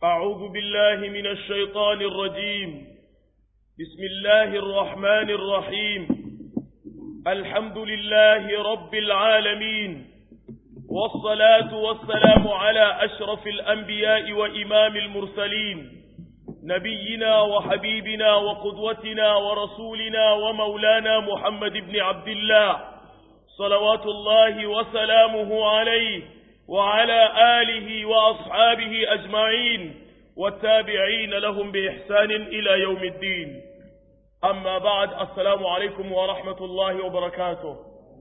أعوذ بالله من الشيطان الرجيم بسم الله الرحمن الرحيم الحمد لله رب العالمين والصلاة والسلام على أشرف الأنبياء وإمام المرسلين نبينا وحبيبنا وقدوتنا ورسولنا ومولانا محمد بن عبد الله صلوات الله وسلامه عليه وعلى آله وأصحابه أجمعين والتابعين لهم بإحسان إلى يوم الدين أما بعد السلام عليكم ورحمة الله وبركاته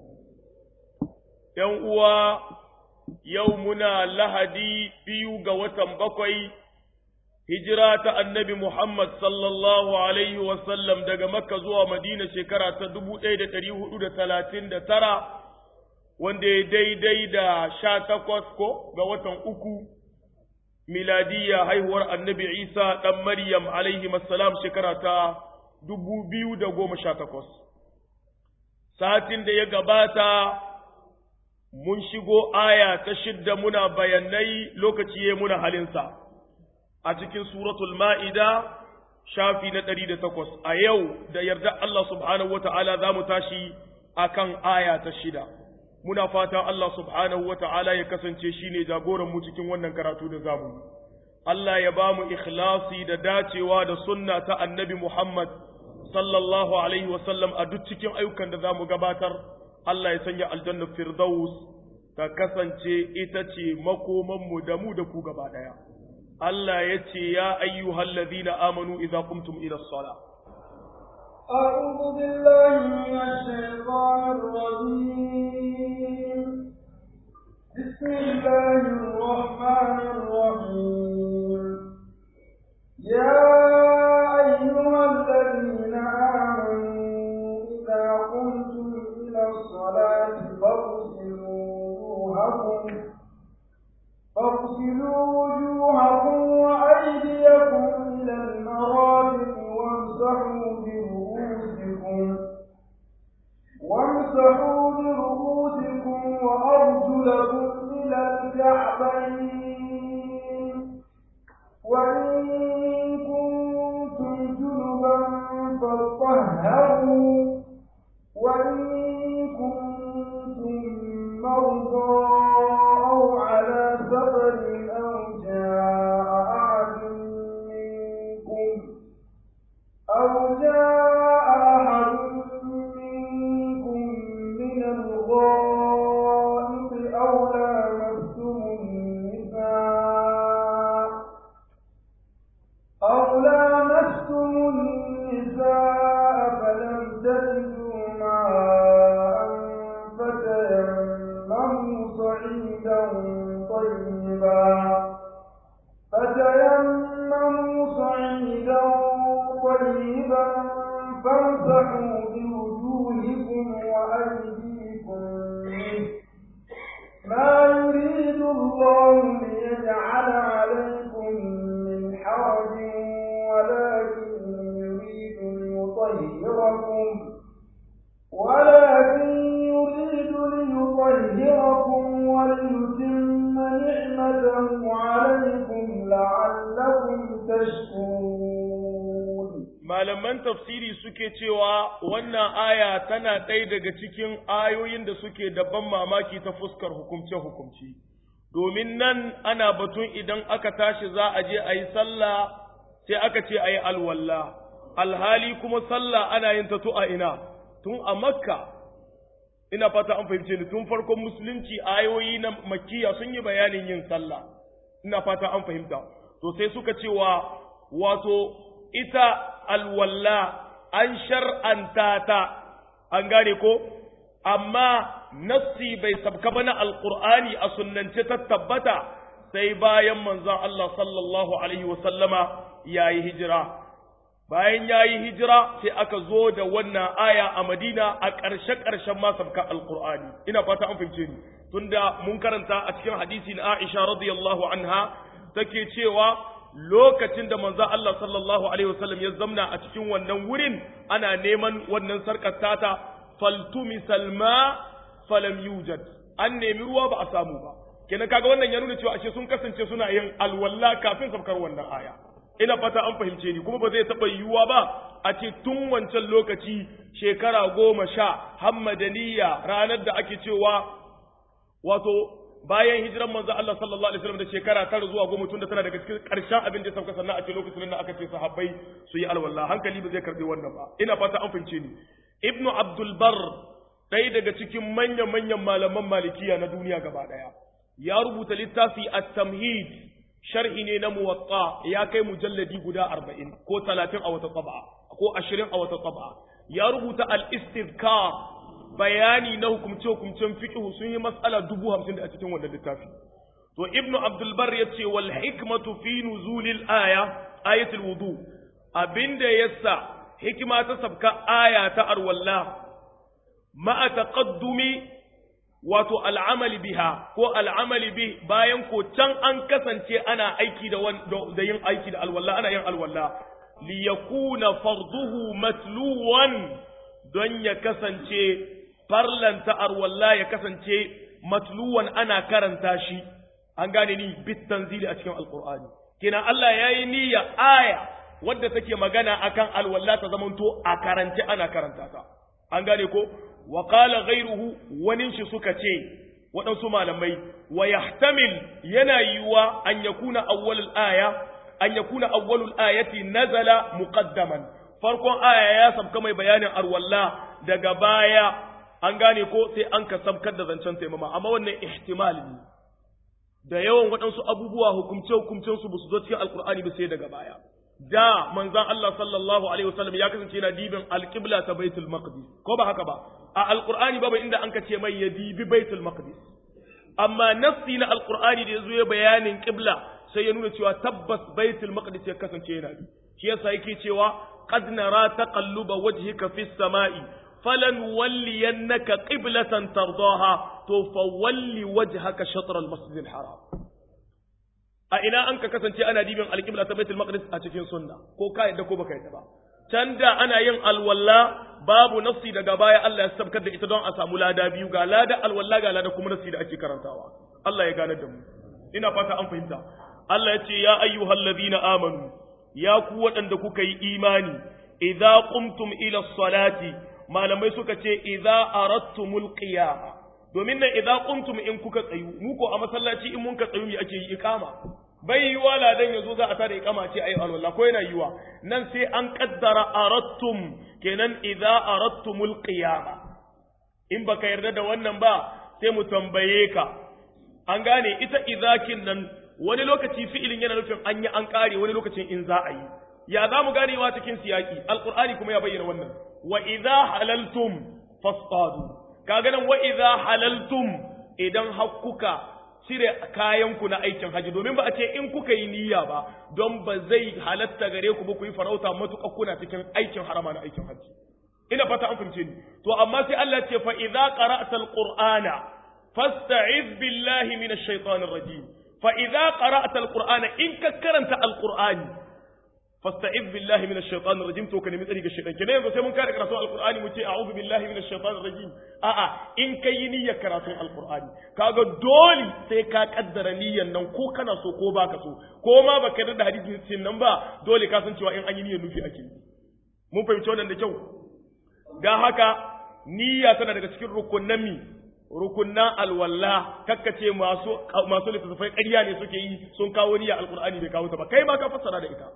يوم يومنا لهدي بيو قوة بقوي هجرة النبي محمد صلى الله عليه وسلم دقى مكة زوى مدينة شكرة تدبو ايدة تريه ايدة ثلاثين ترى wanda ya daidai da sha takwas ko ga watan uku miladiya haihuwar annabi isa ɗan maryam alaihi salam shekara ta dubu biyu da goma sha takwas satin da ya gabata mun shigo aya ta shidda muna bayanai lokaci ya muna halinsa a cikin suratul ma'ida shafi na ɗari da takwas a yau da yarda Allah subhanahu wa ta'ala za mu tashi akan aya ta shida muna fata Allah subhanahu wa ta'ala ya kasance shi ne jagoranmu cikin wannan karatu da zamu. Allah ya ba mu ikhlasi da dacewa da sunna ta annabi Muhammad sallallahu Alaihi wasallam a duk cikin ayyukan da za mu gabatar, Allah ya sanya aljannar Firdaus ta kasance ita ce makomanmu da mu da ku gaba ɗaya. Allah ya ce, Ya ayyuhal ladina amanu idza qumtum ila sala. أعوذ بالله من الشيطان الرجيم بسم الله الرحمن الرحيم يا أيها الذين آمنوا إذا قمتم إلى الصلاة فاغسلوا وجوهكم فاغسلوا وجوهكم وأيديكم إلى المرافق وامسحوا برؤوسكم وامسحوا برؤوسكم وأرجلكم إلى الكعبين وإن كنتم جنبا فاطهروا وإن كنتم مرضى أو على سفر أو جاء أحد منكم أو جاء أحد منكم من الغائط أو لامستم النساء أو لامستم النساء فلم تجدوا ماء فتيمموا صعيدا طيبا فتيمموا صعيدا طيبا فامسحوا بوجوهكم وأيديكم منه ما يريد الله ليجعل عليكم من حرج ولكن يريد ليطهركم ولكن يريد ليطهركم وليتم نعمته عليكم لعلكم تشكرون malaman tafsiri suke cewa wannan aya tana ɗaya daga cikin ayoyin da suke da ban mamaki ta fuskar hukumce-hukumce domin nan ana batun idan aka tashi za a je a yi sallah sai aka ce a yi alwalla alhali kuma sallah ana yin ta a ina tun a makka ina fata an fahimce ni tun farkon musulunci ayoyi na makkiya sun yi bayanin yin sallah ina fata an fahimta to sai suka cewa wato ita alwalla an shar'anta ta an gane ko amma nassi bai sabka ba na alqur'ani a sunnance ta tabbata sai bayan manzon Allah sallallahu alaihi wa sallama yayi hijira bayan yayi hijira sai aka zo da wannan aya a Madina a ƙarshe ƙarshen ma sabka alqur'ani ina fata an fahimce ni tunda mun karanta a cikin hadisi na Aisha radiyallahu anha take cewa lokacin da manzo Allah sallallahu alaihi wasallam ya zamna a cikin wannan wurin ana neman wannan sarkar tata faltumi salma falam yujad an nemi ruwa ba a samu ba kenan kaga wannan ya nuna cewa ashe sun kasance suna yin alwala kafin sabkar wannan aya ina fata an fahimce ni kuma ba zai taɓa yiwuwa ba a ce tun wancan lokaci shekara goma sha hammadaniya ranar da ake cewa wato bayan hijiran manzo Allah sallallahu alaihi wasallam da shekara tara zuwa goma tun da tana daga cikin ƙarshen abin da ya sauka sannan a ce lokacin da aka ce sahabbai su yi alwala hankali ba zai karɓi wannan ba ina fata an fahimce ni ibnu abdul bar ɗaya daga cikin manyan manyan malaman malikiya na duniya gaba ɗaya ya rubuta littafi at-tamhid sharhi ne na muwatta ya kai mujalladi guda arba'in ko talatin a wata tsaba ko ashirin a wata tsaba ya rubuta al-istizkar bayani na hukumce hukumcen fiqh sun yi mas'ala dubu hamsin da a cikin wannan littafi to ibnu abdul bar ya ce wal hikmatu fi nuzulil aya ayatul wudu abinda yasa hikima ta sabka aya ta arwalla ma'a taqaddumi wato al'amali biha ko al'amali bi bayan ko can an kasance ana aiki da da yin aiki da alwalla ana yin alwalla li yakuna farduhu matluwan don ya kasance farlanta alwalla ya kasance matluwan ana karanta shi an gane ni bit tanzili a cikin alqur'ani kina Allah yayi niyya aya wadda take magana akan alwalla ta zamanto a karance ana karanta ta an gane ko wa qala ghayruhu wani shi suka ce waɗansu malamai wa yahtamil yana yiwa an yakuna awwalul aya an yakuna awwalul ayati nazala muqaddaman farkon aya ya sabka mai bayanin arwalla daga baya an gane ko sai an ka sabkar da zancen taimama amma wannan ihtimal ne da yawan waɗansu abubuwa hukumce hukumcen su su zo cikin alkur'ani ba sai daga baya da manzan Allah sallallahu alaihi wasallam ya kasance yana dibin alqibla ta baitul maqdis ko ba haka ba a alqur'ani babu inda an ce mai ya dibi baitul maqdis amma nassi na alqur'ani da yazo ya bayanin qibla sai ya nuna cewa tabbas baitul maqdis ya kasance yana bi shi yasa yake cewa qad nara taqalluba wajhika fis sama'i falan walliyannaka qiblatan tardaha to fawalli wajhaka shatr al-masjid al-haram a ina an ka kasance ana dibin alƙibla ta baitul maqdis a cikin sunna ko ka yadda ko baka yadda ba can da ana yin alwalla babu nafsi daga baya Allah ya sabkar da ita don a samu lada biyu ga lada alwalla ga lada kuma nafsi da ake karantawa Allah ya gane da mu ina fata an fahimta Allah ya ce ya ayyuhal ladina amanu ya ku waɗanda kuka yi imani idza qumtum ila salati malamai suka ce idza aradtumul qiyama domin nan idza qumtum in kuka tsayu mu ko a masallaci in mun ka tsayu me ake yi iqama bai yiwa ladan yazo za a tada iqama ce ayi alwala ko yana yiwa nan sai an kaddara aradtum kenan idza aradtumul qiyama in baka yarda da wannan ba sai mu tambaye ka an gane ita idzakin nan wani lokaci fi'ilin yana nufin an yi an kare wani lokacin in za a yi ya za mu ganewa cikin siyaki alqur'ani kuma ya bayyana wannan wa idza halaltum fasadu kaga nan wa idza halaltum idan hakkuka cire kayanku na aikin haji domin ba a ce in kuka yi niyya ba don ba zai halatta gare ku ba ku yi farauta matuƙa kuna cikin aikin harama na aikin haji ina fata an fahimce ni to amma sai Allah ce fa idza qara'ta alqur'ana fasta'iz billahi minash shaitanir rajim fa idza qara'ta alqur'ana in ka karanta alqur'ani fasta'iz billahi minash shaitanir rajim to ka nemi tsari ga shaitan kenan yanzu sai mun kare karatu alqur'ani mu ce a'udhu billahi minash shaitanir rajim a'a in kai yi niyyar karatun alqur'ani kaga dole sai ka kaddara niyyar nan ko kana so ko baka so ko ma baka yarda da hadisin nan ba dole ka san cewa in an yi niyyar nufi ake mun fahimci wannan da kyau dan haka niyya tana daga cikin rukunnan mi rukunnan alwalla kakkace masu masu littattafai ƙarya ne suke yi sun kawo niyya alqur'ani bai kawo ta ba kai ma ka fassara da ita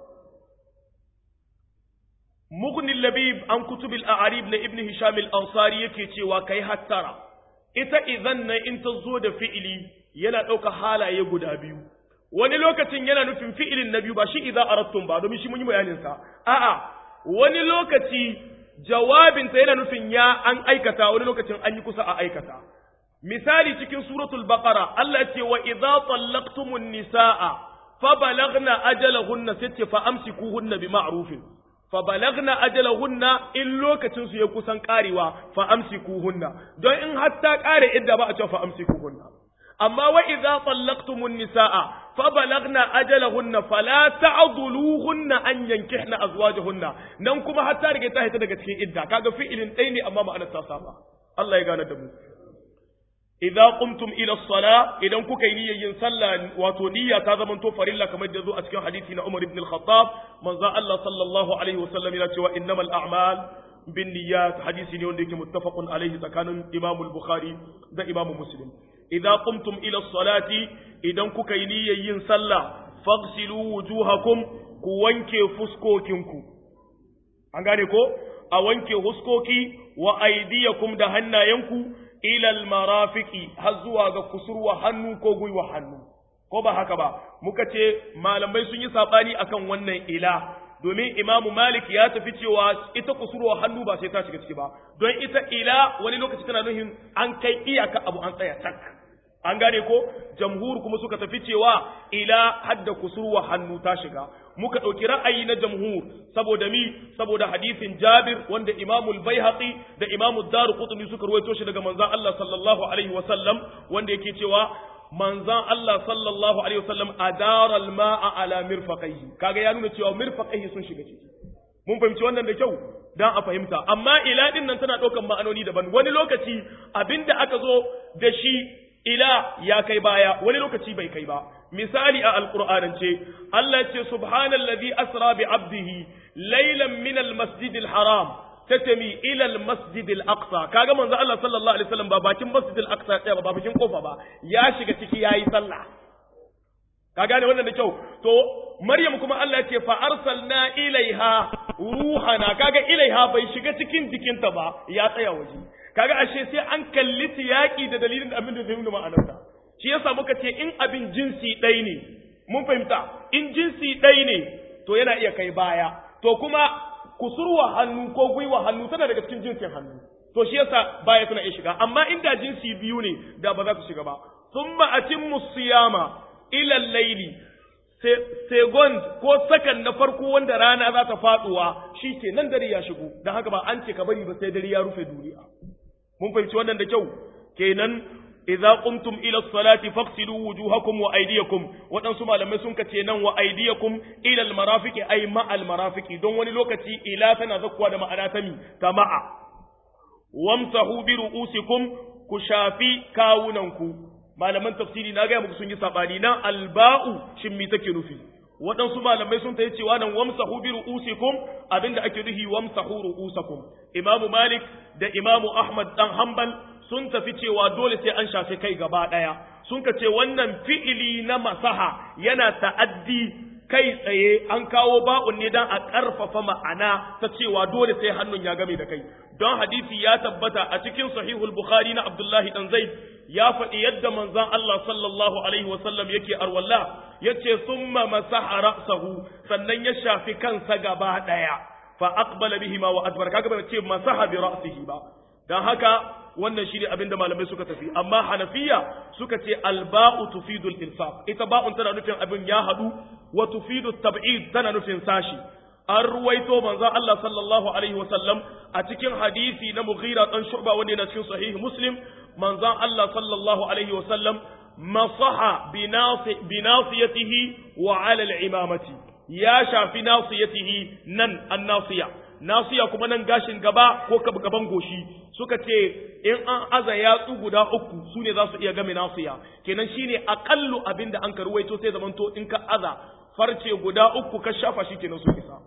mughni labib an kutubil a'arib na ibn hisham al-ansari yake cewa kai hattara ita idan na in ta zo da fi'ili yana ɗauka halaye guda biyu wani lokacin yana nufin fi'ilin na biyu ba shi idza aradtum ba domin shi mun yi bayanin sa a'a wani lokaci jawabinta yana nufin ya an aikata wani lokacin an yi kusa a aikata misali cikin suratul baqara Allah ce wa idza tallaqtumun nisaa fa balagna ajalahunna sitti fa amsikuhunna bi ma'rufin fa balagna ajalahunna in lokacin su ya kusan karewa fa amsikuhunna don in hatta kare idda ba a ce fa amsikuhunna amma wa idza tallaqtumun nisaa fa balagna ajalahunna fala ta'dhuluhunna an yankihna azwajahunna nan kuma hatta rige ta hita daga cikin idda kaga fi'ilin ɗaya ne amma ma'anar ta saba Allah ya gane da mu idza qumtum ila as-sala idan kuka yi niyyar yin sallah wato niyya ta zama to farilla kamar da zo a cikin hadisi na Umar ibn al-Khattab manzo Allah sallallahu alaihi wasallam yana cewa innamal a'mal bin niyyat hadisi ne wanda yake muttafaqun alaihi tsakanin Imam al-Bukhari da Imam Muslim idza qumtum ila as-salati idan kuka yi niyyar yin sallah faghsilu wujuhakum ku wanke fuskokinku an gane ko a wanke huskoki wa aydiyakum da hannayenku ilal marafiki har zuwa ga kusurwa hannu ko gwiwa hannu ko ba haka ba muka ce malamai sun yi sabani akan wannan ila domin imamu malik ya tafi cewa ita kusurwa hannu ba sai ta shiga ciki ba don ita ila wani lokaci tana nuhin an kai iyaka abu an tsaya tak an gane ko jamhur kuma suka tafi cewa ila hadda kusurwa hannu ta shiga muka ɗauki ra'ayi na jamhur saboda mi saboda hadisin jabir wanda imamu al-baihaqi da imamu daru qutni suka ruwaito shi daga manzon Allah sallallahu alaihi wa sallam wanda yake cewa manzon Allah sallallahu alaihi wa sallam adara al-ma'a ala mirfaqaihi kaga ya nuna cewa mirfaqaihi sun shiga ciki mun fahimci wannan da kyau dan a fahimta amma ila din nan tana ɗaukan ma'anoni daban wani lokaci abinda aka zo da shi ila ya kai baya wani lokaci bai kai ba misali a alqur'anance Allah ce subhanallazi asra bi abdihi laylan min almasjidil haram tatami ila almasjidil aqsa kaga manzo Allah sallallahu alaihi wasallam ba bakin masjidil aqsa ɗaya ba ba bakin kofa ba ya shiga ciki yayi sallah ka gane wannan da kyau to Maryam kuma Allah ce fa arsalna ilaiha ruhana kaga ilaiha bai shiga cikin jikinta ba ya tsaya waje kaga ashe sai an kalli tiyaki da dalilin abin da zai nuna ma'anarsa shi yasa muka ce in abin jinsi ɗaya ne mun fahimta in jinsi ɗaya ne to yana iya kai baya to kuma kusurwa hannu ko gwiwa hannu tana daga cikin jinsin hannu to shi yasa baya suna iya shiga amma inda jinsi biyu ne da ba za su shiga ba thumma atimmu siyama ila al-layli second ko sakan na farko wanda rana za ta faduwa shi ke nan dare ya shigo don haka ba an ce ka bari ba sai dare ya rufe duniya mun fahimci wannan da kyau kenan idza qumtum ila as-salati faghsilu wujuhakum wa aydiyakum wadansu malamai sun kace nan wa aydiyakum ila al-marafiqi ay ma al-marafiqi don wani lokaci ila tana zakkuwa da ma'ana ta mi ta ma'a wamsahu bi ru'usikum ku shafi kawunanku malaman tafsiri na gaya muku sun yi sabani nan alba'u shin me take nufi waɗansu malamai sun tayi cewa nan wamsahu bi ru'usikum abinda ake nufi wamsahu ru'usakum imamu malik da imamu ahmad dan hanbal sun tafi cewa dole sai an shafe kai gaba ɗaya sun ka ce wannan fi'ili na masaha yana ta'addi kai tsaye an kawo ba'un ne dan a ƙarfafa ma'ana ta cewa dole sai hannun ya game da kai don hadisi ya tabbata a cikin sahihul bukhari na abdullahi dan zaid ya faɗi yadda manzon Allah sallallahu alaihi wasallam yake arwalla yace summa masaha ra'sahu sannan ya shafi kansa gaba ɗaya fa aqbala bihi ma wa adbar kaga bai ce masaha bi ra'sihi ba dan haka wannan shi ne abinda malamai suka tafi amma hanafiya suka ce alba'u tufidul insaf ita ba'un tana nufin abin ya hadu wa tufidu tab'id tana nufin sashi an ruwaito manzon Allah sallallahu alaihi wasallam a cikin hadisi na Mughira dan Shu'ba wanda yana cikin sahih Muslim manzon Allah sallallahu alaihi wasallam masaha bi nasiyatihi wa ala al-imamati ya shafi nasiyatihi nan an-nasiya nasiya kuma nan gashin gaba ko gaban goshi suka ce in an aza yatsu guda uku su ne za su iya game nasiya kenan shine aƙallu abin da an ka ruwaito sai zamanto in ka aza farce guda uku ka shafa shi kenan su isa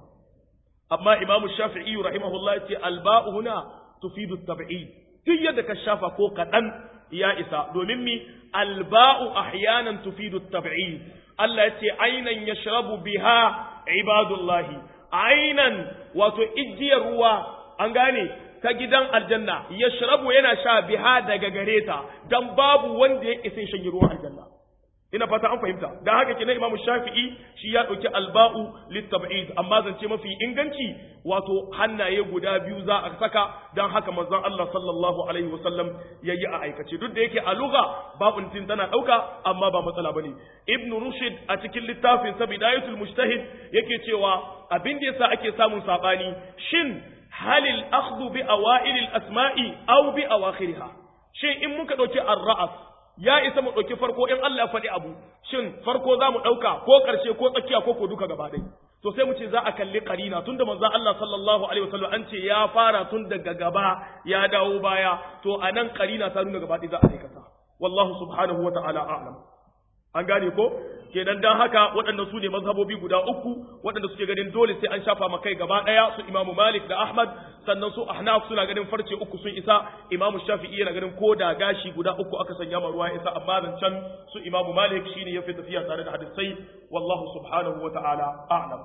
amma imamu shafi'i rahimahullah ya ce alba'u huna tufidu tab'id duk yadda ka shafa ko kaɗan ya isa domin mi alba'u ahyanan tufidu tab'id Allah ya ce ainan yashrabu biha ibadullahi ainan wato ijiyar ruwa an gane ta gidan aljanna yashrabu yana sha biha daga gare ta dan babu wanda ya isa shan ruwan aljanna ina fata an fahimta dan haka kenan imamu shafi'i shi ya dauki alba'u litab'id amma zance mafi inganci wato hannaye guda biyu za a saka dan haka manzon Allah sallallahu alaihi wasallam yayi a aikace duk da yake a lugha ba'un tin tana dauka amma ba matsala bane ibnu rushd a cikin littafin sa bidayatul mujtahid yake cewa abin da yasa ake samun sabani shin halil akhdhu bi awailil asma'i aw bi awakhiriha shin in muka dauki ar-ra'as ya isa mu ɗauki farko in Allah ya faɗi abu shin farko za mu ɗauka ko ƙarshe ko tsakiya ko ko duka gaba ɗaya to sai mu ce za a kalli ƙarina tun da manzon Allah sallallahu alaihi wasallam an ce ya fara tun daga gaba ya dawo baya to a nan ƙarina ta nuna gaba ɗaya za a aikata wallahu subhanahu wa ta'ala a'lam an gane ko kenan dan haka waɗannan su ne mazhabobi guda uku waɗanda suke ganin dole sai an shafa makai gaba ɗaya su imamu malik da ahmad sannan su ahnaf suna ganin farce uku sun isa imamu shafi'i yana ganin ko da gashi guda uku aka sanya ma ruwa ya isa amma nan can su imamu malik shine yafi tafiya tare da hadisai wallahu subhanahu wa ta'ala a'lam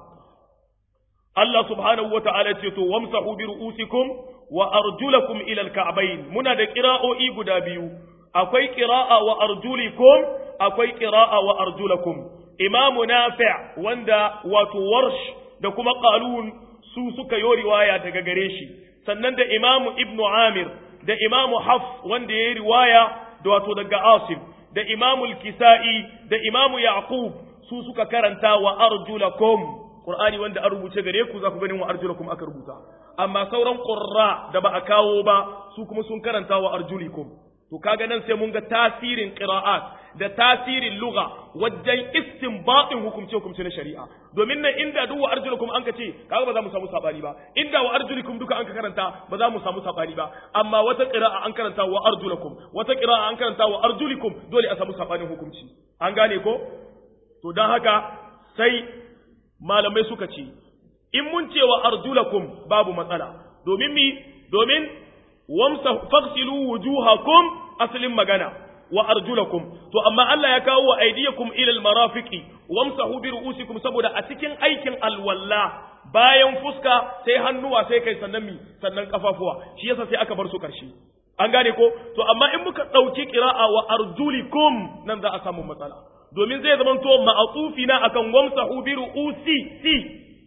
Allah subhanahu wa ta'ala ce to wamsahu bi ru'usikum wa arjulakum ila al-ka'bayn muna da qira'o'i guda biyu akwai qira'a wa arjulikum akwai qira'a wa arjulakum imamu nafi' wanda wato warsh da kuma qalun su suka yi riwaya daga gare shi sannan da imamu ibnu amir da imamu hafs wanda yayi riwaya da wato daga asim da imamu al-kisa'i da imamu yaqub su suka karanta wa arjulakum qur'ani wanda an rubuce gare ku za ku ganin wa arjulakum aka rubuta amma sauran qurra da ba a kawo ba su kuma sun karanta wa arjulikum to kaga nan sai mun ga tasirin qira'at da tasirin lugha wajen istinbatin hukumce hukumce na shari'a domin nan inda duk wa arjulukum an ka ce kaga ba za mu samu sabani ba inda wa arjulikum duka an ka karanta ba za mu samu sabani ba amma wata qira'a an karanta wa arjulakum wata qira'a an karanta wa arjulikum dole a samu sabanin hukunci an gane ko to dan haka sai malamai suka ce in mun ce wa arjulakum babu matsala domin mi domin wamsa faghsilu wujuhakum aslin magana wa arjulakum to amma Allah ya kawo wa aydiyakum ila almarafiqi wamsahu bi ru'usikum saboda a cikin aikin alwalla bayan fuska sai hannuwa sai kai sannan mi sannan kafafuwa shi yasa sai aka bar su karshe an gane ko to amma in muka dauki qira'a wa arjulikum nan za a samu matsala domin zai zama to ma'atufi na akan wamsahu bi ru'usi si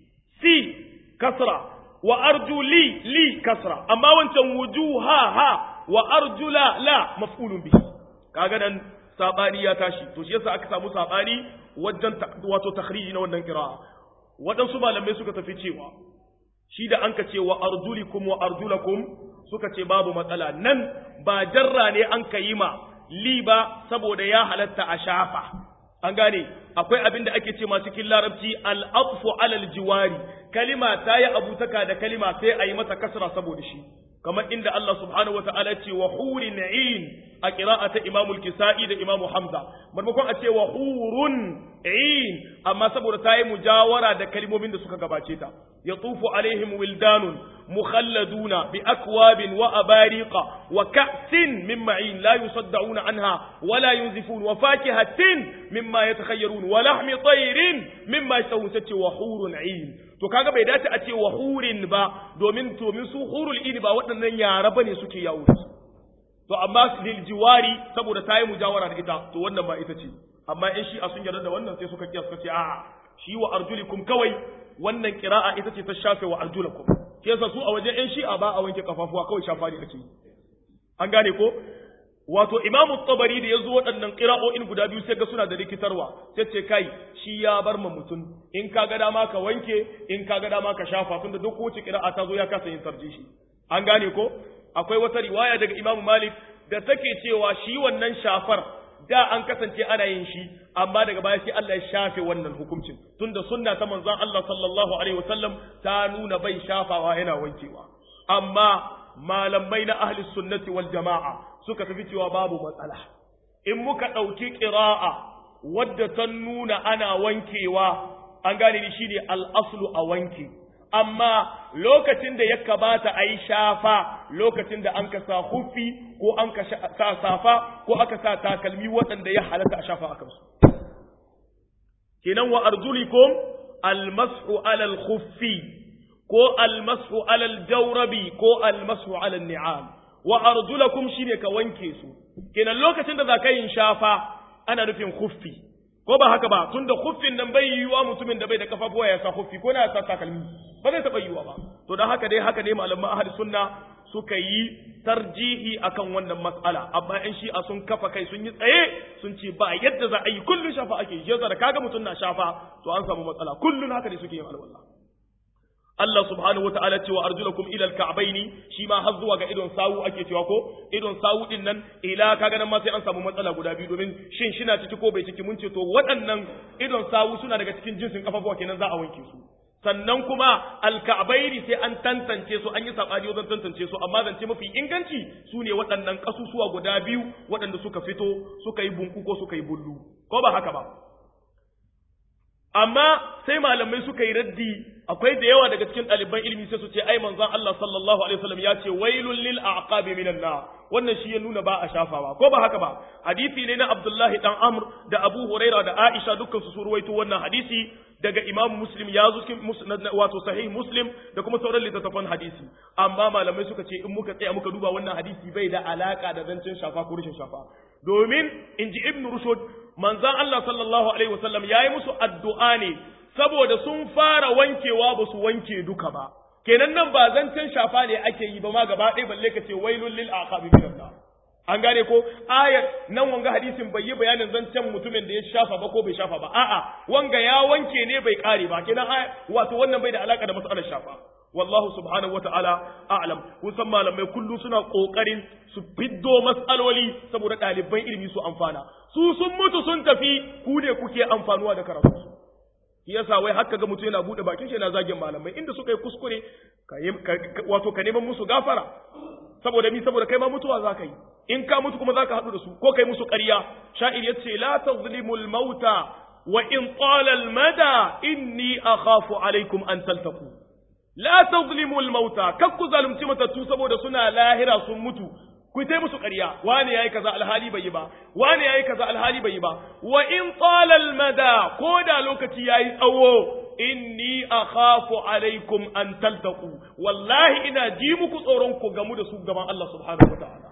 si kasra wa arjuli li kasra amma wancan wujuha ha wa arjula la maf'ulun bihi kaga nan sabani ya tashi to shi yasa aka samu sabani wajen wato takhriji na wannan qira'a waɗansu malamai suka tafi cewa shi da anka ce wa arjulikum wa arjulakum suka ce babu matsala nan ba jarra ne an ka yi ma li ba saboda ya halatta a shafa an gane akwai abin da ake ce ma cikin larabci al-atfu alal jiwari kalima ta yi abutaka da kalima sai a yi mata kasra saboda shi kamar inda Allah subhanahu wa ta'ala ce wa hurin in a ta Imam al-Kisa'i da Imam Hamza maimakon a ce wa hurun in amma saboda ta yi mujawara da kalmomin da suka gabace ta yatufu alaihim wildanun mukhalladuna bi akwabin wa abariqa wa ka'sin min ma'in la yusaddauna anha wa la yunzifun wa fakihatin mimma yatakhayyarun wa lahmi tayrin mimma yashtahun sace wa hurun in to kaga bai dace a ce wa hurin ba domin domin su hurul ini ba waɗannan yara bane suke yawo to amma lil jiwari saboda ta yi mujawara da ita to wannan ba ita ce amma in shi a sun yarda da wannan sai suka kiyas suka ce a'a shi wa arjulikum kawai wannan qira'a ita ce ta shafe wa arjulakum ke yasa su a wajen yan shi'a ba a wanke kafafuwa kawai shafa ne ake an gane ko wato imamu tabari da ya zo waɗannan ƙira'o'in guda biyu sai ga suna da rikitarwa sai ce kai shi ya bar ma mutum in ka ga dama ka wanke in ka ga dama ka shafa tun da duk wace ƙira'a ta zo ya kasa yin sarji shi an gane ko akwai wata riwaya daga imamu malik da take cewa shi wannan shafar da an kasance ana yin shi amma daga baya sai Allah ya shafe wannan hukuncin tunda sunna ta manzon Allah sallallahu alaihi wasallam ta nuna bai shafawa yana wankewa amma malamai na ahli sunnati wal jama'a suka tafi cewa babu matsala in muka ɗauki ƙira'a wadda ta nuna ana wankewa an gane ni shine al'aslu a wanke amma lokacin da ya kabata a yi shafa lokacin da an ka sa hufi ko an ka sa safa ko aka sa takalmi waɗanda ya halatta a shafa a kansu kenan wa arjulikum almasu alal khuffi ko almasu alal jawrabi ko almasu alal ni'am wa arjulakum shine ka wanke su kenan lokacin da zaka yin shafa ana nufin khuffi ko ba haka ba tunda khuffin nan bai yiwa mutumin da bai da kafafuwa ya sa khuffi ko na ya sa takalmi ba zai taba yiwa ba to dan haka dai haka dai malaman ahli sunna suka yi tarjihi akan wannan mas'ala amma in shi a sun kafa kai sun yi tsaye sun ce ba yadda za a yi kullun shafa ake yi da kaga mutum na shafa to an samu matsala kullun haka ne suke yin alwala Allah subhanahu wa ta'ala cewa arjulakum ila al-ka'baini shi ma har zuwa ga idon sawu ake cewa ko idon sawu din nan ila kaga nan ma sai an samu matsala guda biyu domin shin shina ciki ko bai ciki mun ce to waɗannan idon sawu suna daga cikin jinsin kafafuwa kenan za a wanke su sannan kuma alka'baini sai an tantance su an yi sabani wajen tantance su amma zance mafi inganci su ne waɗannan kasusuwa guda biyu waɗanda suka fito suka yi bunku ko suka yi bullu ko ba haka ba amma sai malamai suka yi raddi akwai da yawa daga cikin ɗaliban ilimi sai su ce ai manzon Allah sallallahu alaihi wasallam ya ce wailul lil aqabi minan nar wannan shi ya nuna ba a shafawa ko ba haka ba hadisi ne na Abdullahi dan Amr da Abu Huraira da Aisha dukkan su ruwaito wannan hadisi daga Imam Muslim ya zo cikin wato sahih Muslim da kuma sauran littattafan hadisi amma malamai suka ce in muka tsaya muka duba wannan hadisi bai da alaka da zancen shafa ko rashin shafa domin inji Ibn Rushd manzon Allah sallallahu alaihi wasallam yayi musu addu'a ne saboda sun fara wankewa ba su wanke duka ba kenan nan ba zancen shafa ne ake yi ba ma gaba ɗaya balle ka ce wailul lil aqabi minan nar an gane ko ayat nan wanga hadisin bai yi bayanin zancen mutumin da ya shafa ba ko bai shafa ba a'a wanga ya wanke ne bai kare ba kenan wato wannan bai da alaka da mas'alar shafa wallahu subhanahu wata'ala a'lam kun san malamai kullu suna kokarin su fiddo mas'aloli saboda ɗaliban ilimi su amfana su sun mutu sun tafi ku ne kuke amfanuwa da karatu su yasa wai haka ga mutum yana bude bakin shi yana zagin malamai inda suka yi kuskure wato ka neman musu gafara saboda ni saboda kai ma mutuwa za ka yi in ka mutu kuma za ka haɗu da su ko kai musu ƙarya sha'ir ya ce la tazlimul mauta wa in qala al mada inni akhafu alaikum an taltaku la tazlimul mauta kak ku zalunci matattu saboda suna lahira sun mutu ku tai musu ƙarya wani yayi kaza alhali bai yi ba wani yayi kaza alhali bai yi ba wa in qala al mada ko da lokaci yayi tsawo inni akhafu alaikum an taltaqu wallahi ina ji muku tsoron ku gamu da su gaban Allah subhanahu wataala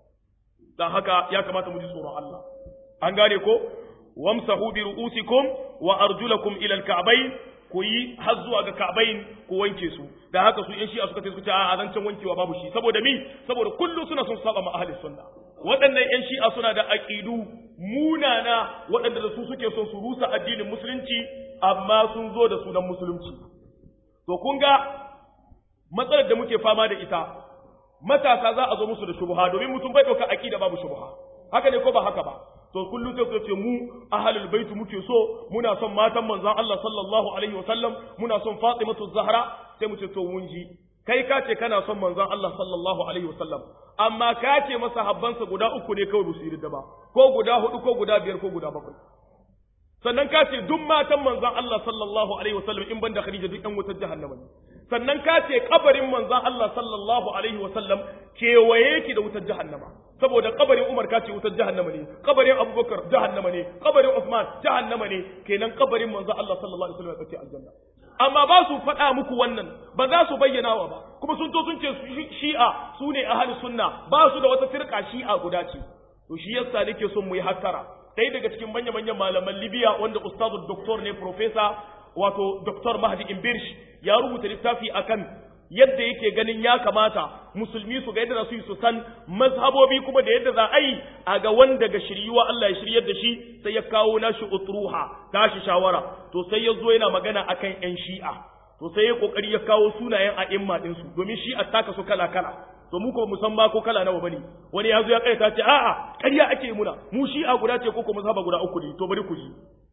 dan haka ya kamata mu ji tsoron Allah an gane ko wamsahu bi ru'usikum wa arjulakum ila al-ka'bayn ku yi har zuwa ga ka'bayn ku wanke su da haka su yan shi'a suka ce suka ce a zancen wankewa babu shi saboda mi saboda kullu suna son saba ma ahli sunna waɗannan yan shi'a suna da aqidu munana waɗanda da su suke son su rusa addinin musulunci amma sun zo da sunan musulunci to kun ga matsalar da muke fama da ita matasa za a zo musu da shubha domin mutum bai ɗauka aqida babu shubha haka ne ko ba haka ba to kullum sai ku ce mu ahlul bait muke so muna son matan manzon Allah sallallahu alaihi wasallam muna son Fatimatu Zahra sai mu ce to mun ji kai ka ce kana son manzon Allah sallallahu alaihi wasallam amma ka ce masa habbansa guda uku ne kawai su yi ba ko guda hudu ko guda biyar ko guda bakwai sannan ka ce duk matan manzon Allah sallallahu alaihi wasallam in banda Khadija duk ɗan wutar jahannama ne sannan ka ce kabarin manzon Allah sallallahu alaihi wasallam kewaye ki da wutar jahannama saboda kabarin Umar ka ce wutar jahannama ne kabarin Abubakar jahannama ne kabarin Uthman jahannama ne kenan kabarin manzon Allah sallallahu alaihi wasallam ya ce aljanna amma ba su faɗa muku wannan ba za su bayyana wa ba kuma sun to sun ce shi'a su ne ahlus sunna ba su da wata firka shi'a guda ce to shi yasa nake son mu yi hattara ɗaya daga cikin manya-manyan malaman Libya wanda ustazu doktor ne profesa wato doktor Mahdi Imbirsh ya rubuta littafi akan yadda yake ganin ya kamata musulmi su ga yadda za su yi su san mazhabobi kuma da yadda za a yi a ga wanda ga shiryuwa Allah ya shiryar da shi sai ya kawo nashi utruha tashi shawara to sai ya zo yana magana akan yan shi'a to sai ya kokari ya kawo sunayen a'imma din su domin shi'a taka su kala kala to mu ko musamman ko kala nawa bane wani ya zo ya kai ta ce a'a ƙarya ake muna mu shi'a guda ce ko ko mazhaba guda uku ne to bari ku ji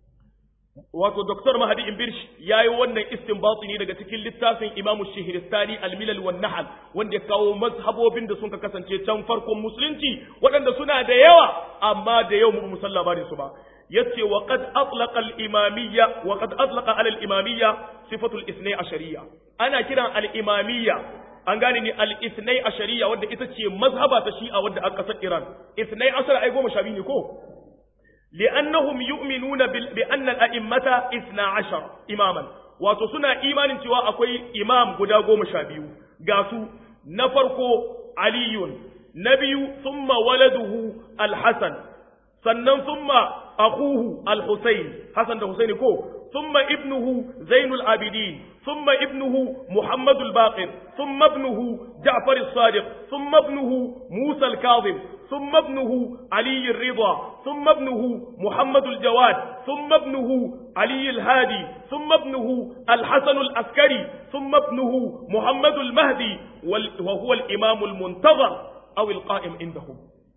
wato Dr. Mahdi Imbirsh ya yi wannan istinbati ne daga cikin littafin Imam Shihristani Al-Milal wan Nahl wanda ya kawo mazhabobin da suka kasance can farkon musulunci waɗanda suna da yawa amma da yau mu musalla ba su ba yace wa qad atlaqa al-imamiyya wa qad atlaqa ala al-imamiyya sifatu al-ithnay ashariyya ana kiran al-imamiyya an gane ni al-ithnay ashariyya wanda ita ce mazhaba ta Shi'a wanda aka kasar Iran ithnay ashara ai goma sha biyu ne ko لأنهم يؤمنون بأن الأئمة إثنى عشر إماما wato suna imanin cewa akwai imam guda goma sha biyu ga su na farko aliyun na biyu summa waladuhu alhassan sannan summa akuhu alhusain hassan da husaini ko summa ibnuhu zainul abidin summa ibnuhu muhammadul baqir summa ibnuhu ja'far as-sadiq summa ibnuhu musa al-kazim ثم ابنه علي الرضا ثم ابنه محمد الجواد ثم ابنه علي الهادي ثم ابنه الحسن العسكري ثم ابنه محمد المهدي وهو الإمام المنتظر أو القائم عندهم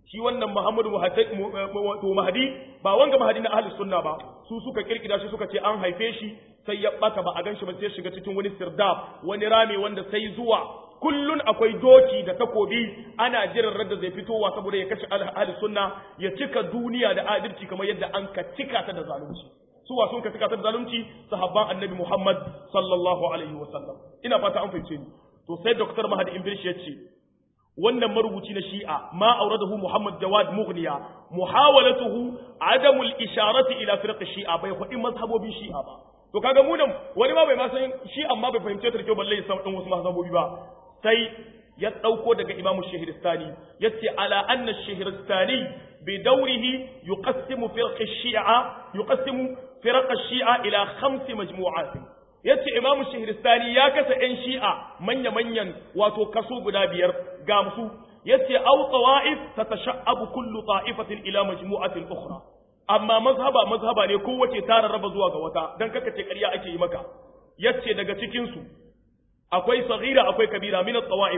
shi wannan Muhammadu wato Mahdi ba wanga Mahdi na ahlus sunna ba su suka kirkira shi suka ce an haife shi sai ya bata ba a ganshi ba sai shiga cikin wani sirdab wani rami wanda sai zuwa kullun akwai doki da takobi ana jiran radda zai fitowa saboda ya kashe ahlus sunna ya cika duniya da adalci kamar yadda an ka cika ta da zalunci suwa sun ka cika ta da zalunci sahabban annabi Muhammad sallallahu alaihi wasallam ina fata an fahimce ni to sai Dr. Mahdi Imbish ya ce wannan marubuci na shi'a ma auradahu Muhammad Jawad Mughniya muhawalatuhu adamul isharati ila firq shi'a bai faɗi mazhabobin shi'a ba to kaga mu nan wani ma bai ma san shi amma bai fahimce ta kyau balle ya san dan wasu mazhabobi ba sai ya dauko daga Imam Shahristani yace ala anna Shahristani bi dawrihi yuqassimu firq shi'a yuqassimu firq shi'a ila khams majmu'at yace Imam Shahristani ya kasa ɗan shi'a manya-manyan wato kaso guda biyar ga musu yace aw tawa'if tatasha'abu kullu ta'ifatin ila majmu'atin ukhra amma mazhaba mazhaba ne kowace ta rarraba zuwa ga wata dan kaka ce ƙarya ake yi maka yace daga cikin su akwai saghira akwai kabira min at-tawa'if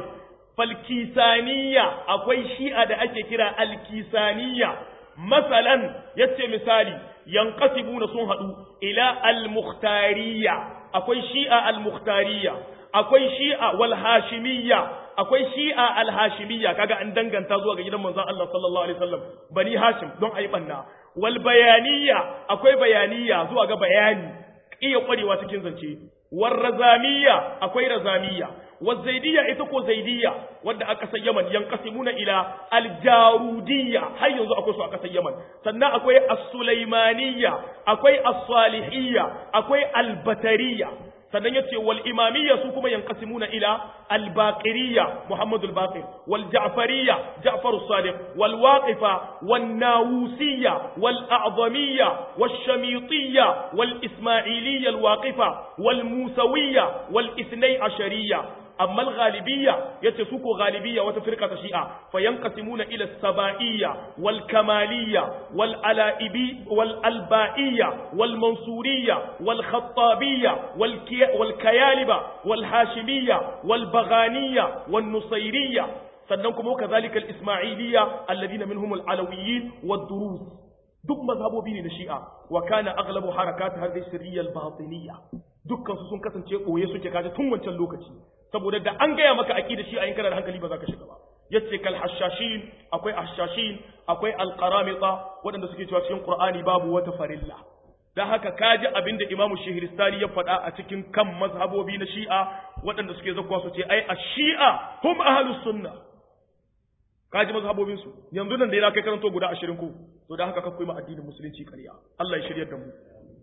falkisaniya akwai shi'a da ake kira alkisaniya masalan yace misali yanqasibuna sun hadu ila al-mukhtariya akwai shi'a al-mukhtariya akwai shi'a wal hashimiyya akwai shi'a al hashimiyya kaga an danganta zuwa ga gidan manzon Allah sallallahu alaihi wasallam bani hashim don ayi banna wal bayaniyya akwai bayaniyya zuwa ga bayani iya kwarewa cikin zance war razamiyya akwai razamiyya waz zaidiyya ita ko zaidiyya wanda aka san Yaman yanqasimuna ila al jarudiyya har yanzu akwai su aka san Yaman sannan akwai as-sulaimaniyya akwai as-salihiyya akwai al-batariyya sannan ya ce wal imamiyya su kuma yanqasimuna ila al baqiriyya muhammad al baqir wal ja'fariyya ja'far as sadiq wal waqifa wan nawusiyya wal a'zamiyya wash shamitiyya wal isma'iliyya al waqifa wal musawiyya wal ithnay ashariyya amma al-ghalibiyya yace su ko ghalibiyya wata firqa ta shi'a fa yanqasimuna ila as-saba'iyya wal kamaliyya wal alaibi wal albaiyya wal mansuriyya wal khattabiyya wal wal kayaliba wal hashimiyya wal baghaniyya wan nusayriyya sannan kuma kazalika al-isma'iliyya alladhina minhum al-alawiyyin wad-durus duk mazhabobi ne na shi'a wa kana aghlabu harakat hadhihi sirriyya al-batiniyya dukkan su sun kasance boye suke kaje tun wancan lokaci saboda da an gaya maka aqida shi a yin kana da hankali ba za ka shiga ba yace kal hashashin akwai hashashin akwai alqaramita waɗanda suke cewa cikin qur'ani babu wata farilla dan haka kaji abinda imamu shihristani ya faɗa a cikin kan mazhabobi na shi'a waɗanda suke zakwa su ce ai ash-shi'a hum ahlus sunna kaji mazhabobin su yanzu nan da yana kai karanto guda 20 ko to dan haka kakkoi ma addinin musulunci ƙarya Allah ya shiryar da mu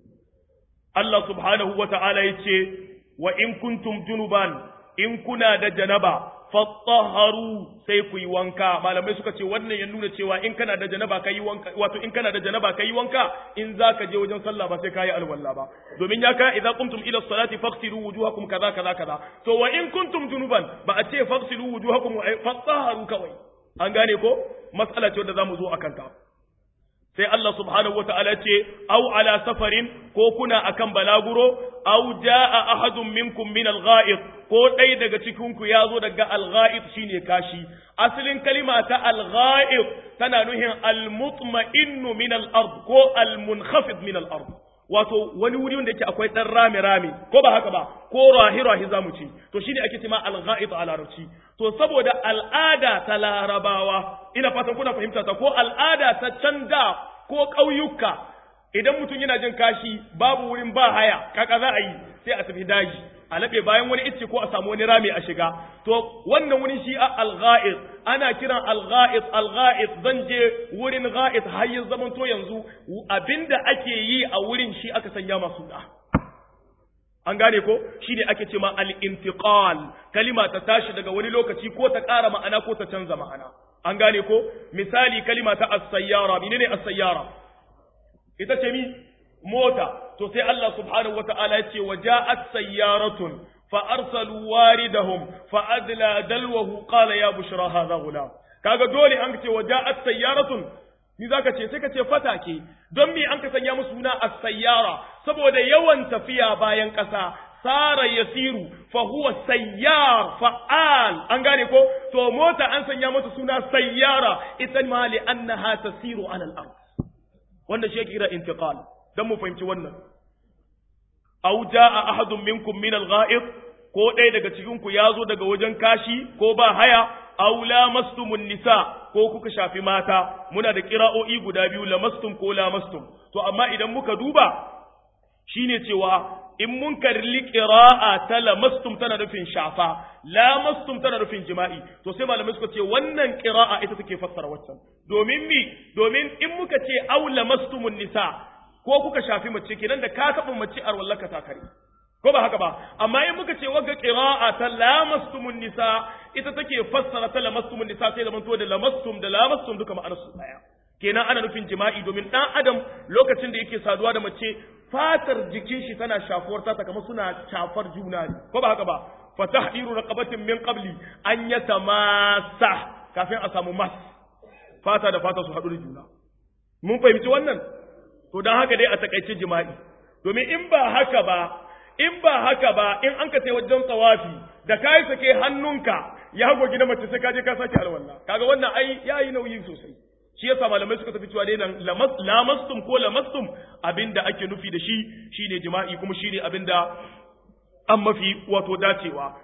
Allah subhanahu wa ta'ala yace wa in kuntum junuban in kuna da janaba fattaharu sai ku yi wanka malamai suka ce wannan ya nuna cewa in kana da janaba kai wanka wato in kana da janaba kai wanka in zaka je wajen sallah ba sai kai alwala ba domin ya ka idza qumtum ila salati faghsilu wujuhakum kaza kaza kaza to wa in kuntum junuban ba a ce faghsilu wujuhakum fattaharu kawai an gane ko mas'ala ce wanda zamu zo akan ta sai Allah subhanahu wata'ala ce au ala safarin ko kuna akan balaguro au jaa ahadun minkum min al-gha'id ko dai daga cikin ku yazo daga al-gha'id shine kashi asalin kalima ta al-gha'id tana nuhin al-mutma'innu min al-ard ko al-munkhafid min al-ard wato wani wuri wanda yake akwai dan rami rami ko ba haka ba ko rahi rahi zamu ci to shine ake cewa al-gha'id a larabci to saboda al'ada ta larabawa ina fatan kuna fahimta ta ko al'ada ta canda ko ƙauyuka idan mutum yana jin kashi babu wurin ba haya kaka za a yi sai a tafi daji a laɓe bayan wani icce ko a samu wani rami a shiga to wannan wurin shi a al-gha'id ana kiran al-gha'id al-gha'id zan je wurin gha'id har ya zaman to yanzu abinda ake yi a wurin shi aka sanya masu da an gane ko shine ake ce ma al-intiqal kalima ta tashi daga wani lokaci ko ta ƙara ma'ana ko ta canza ma'ana an gane ko misali kalima ta as-sayyara menene as-sayyara ita ce mi mota to sai Allah subhanahu wata'ala ya ce wa ja'at sayyaratun fa arsalu waridahum fa adla dalwahu qala ya bushra hadha ghulam kaga dole an ce wa ja'at sayyaratun ni zaka ce sai ka ce fatake don me an ka sanya musu suna as-sayyara saboda yawan tafiya bayan ƙasa sara yasiru fa huwa sayyar fa'al an gane ko to mota an sanya mata suna sayyara ita ma li annaha tasiru ala al-ard wannan shi kira intiqal dan mu fahimci wannan aw jaa ahadun minkum min al-gha'id ko ɗaya daga cikin ku yazo daga wajen kashi ko ba haya aw lamastumun nisa ko kuka shafi mata muna da kira'o'i guda biyu lamastum ko lamastum to amma idan muka duba shine cewa in mun karli qira'a ta lamastum tana nufin shafa lamastum tana nufin jima'i to sai malamai suka ce wannan qira'a ita take fassara waccan domin mi domin in muka ce aw lamastumun nisa ko kuka shafi mace kenan da ka taɓa mace a wallaka ta kare ko ba haka ba amma in muka ce wagga qira'a ta lamastumun nisa ita take fassara ta lamastumun nisa sai zaman to da lamastum da lamastum duka ma'anar su daya kenan ana nufin jima'i domin dan adam lokacin da yake saduwa da mace fatar jikin shi tana shafuwar ta kamar suna shafar juna ne ko ba haka ba fa tahdiru raqabatin min qabli an yatamassa kafin a samu mas fata da fata su haɗu da juna mun fahimci wannan to dan haka dai a takaice jima'i domin in ba haka ba in ba haka ba in an ka sai wajen tsawafi da kai sake hannunka ya gogi na mace sai ka je ka sake alwala kaga wannan ai yayi nauyi sosai shi yasa malamai suka tafi cewa dai nan lamastum ko lamastum abinda ake nufi da shi shine jima'i kuma shine abinda an mafi wato dacewa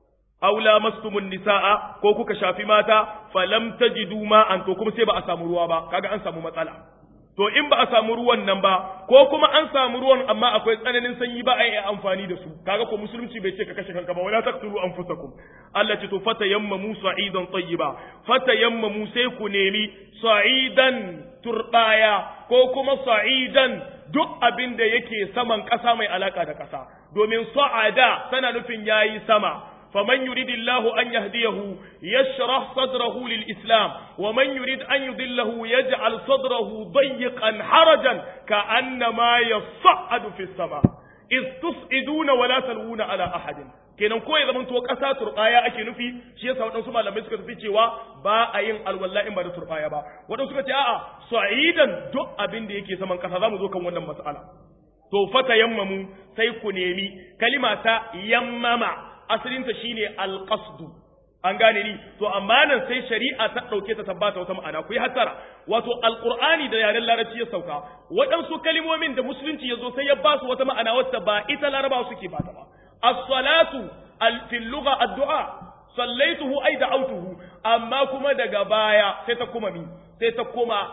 aw lamastumun nisaa ko kuka shafi mata falam tajidu ma'an to kuma sai ba a samu ruwa ba kaga an samu matsala to in ba a samu ruwan nan ba ko kuma an samu ruwan amma akwai tsananin sanyi ba a yi amfani da su kaga ko musulunci bai ce ka kashe kanka ba wala taqtulu anfusakum Allah ce to fatayammamu sa'idan tayyiba fatayammamu sai ku nemi sa'idan turbaya ko kuma sa'idan duk abin da yake saman ƙasa mai alaka da ƙasa domin sa'ada tana nufin yayi sama فمن يريد الله أن يهديه يشرح صدره للإسلام ومن يريد أن يضله يجعل صدره ضيقا حرجا كأنما يصعد في السماء إذ تصعدون ولا تلوون على أحد kenan ko ya zamanto ƙasa turɓaya ake nufi shi yasa waɗansu malamai suka tafi cewa ba a yin alwala in ba da turɓaya ba waɗansu suka ce a'a sa'idan duk abin da yake saman ƙasa za mu zo kan wannan mas'ala to fata yammamu sai ku nemi kalima ta yammama asalinta shine alqasdu an gane ni to amma nan sai shari'a ta dauke ta tabbata wata ma'ana ku yi hatara wato alqur'ani da yaren larabci ya sauka waɗansu kalimomin da musulunci ya zo sai ya ba su wata ma'ana wata ba ita larabawa suke ba ta ba as-salatu fil lugha ad-du'a sallaituhu ay da'awtuhu amma kuma daga baya sai ta kuma mi sai ta kuma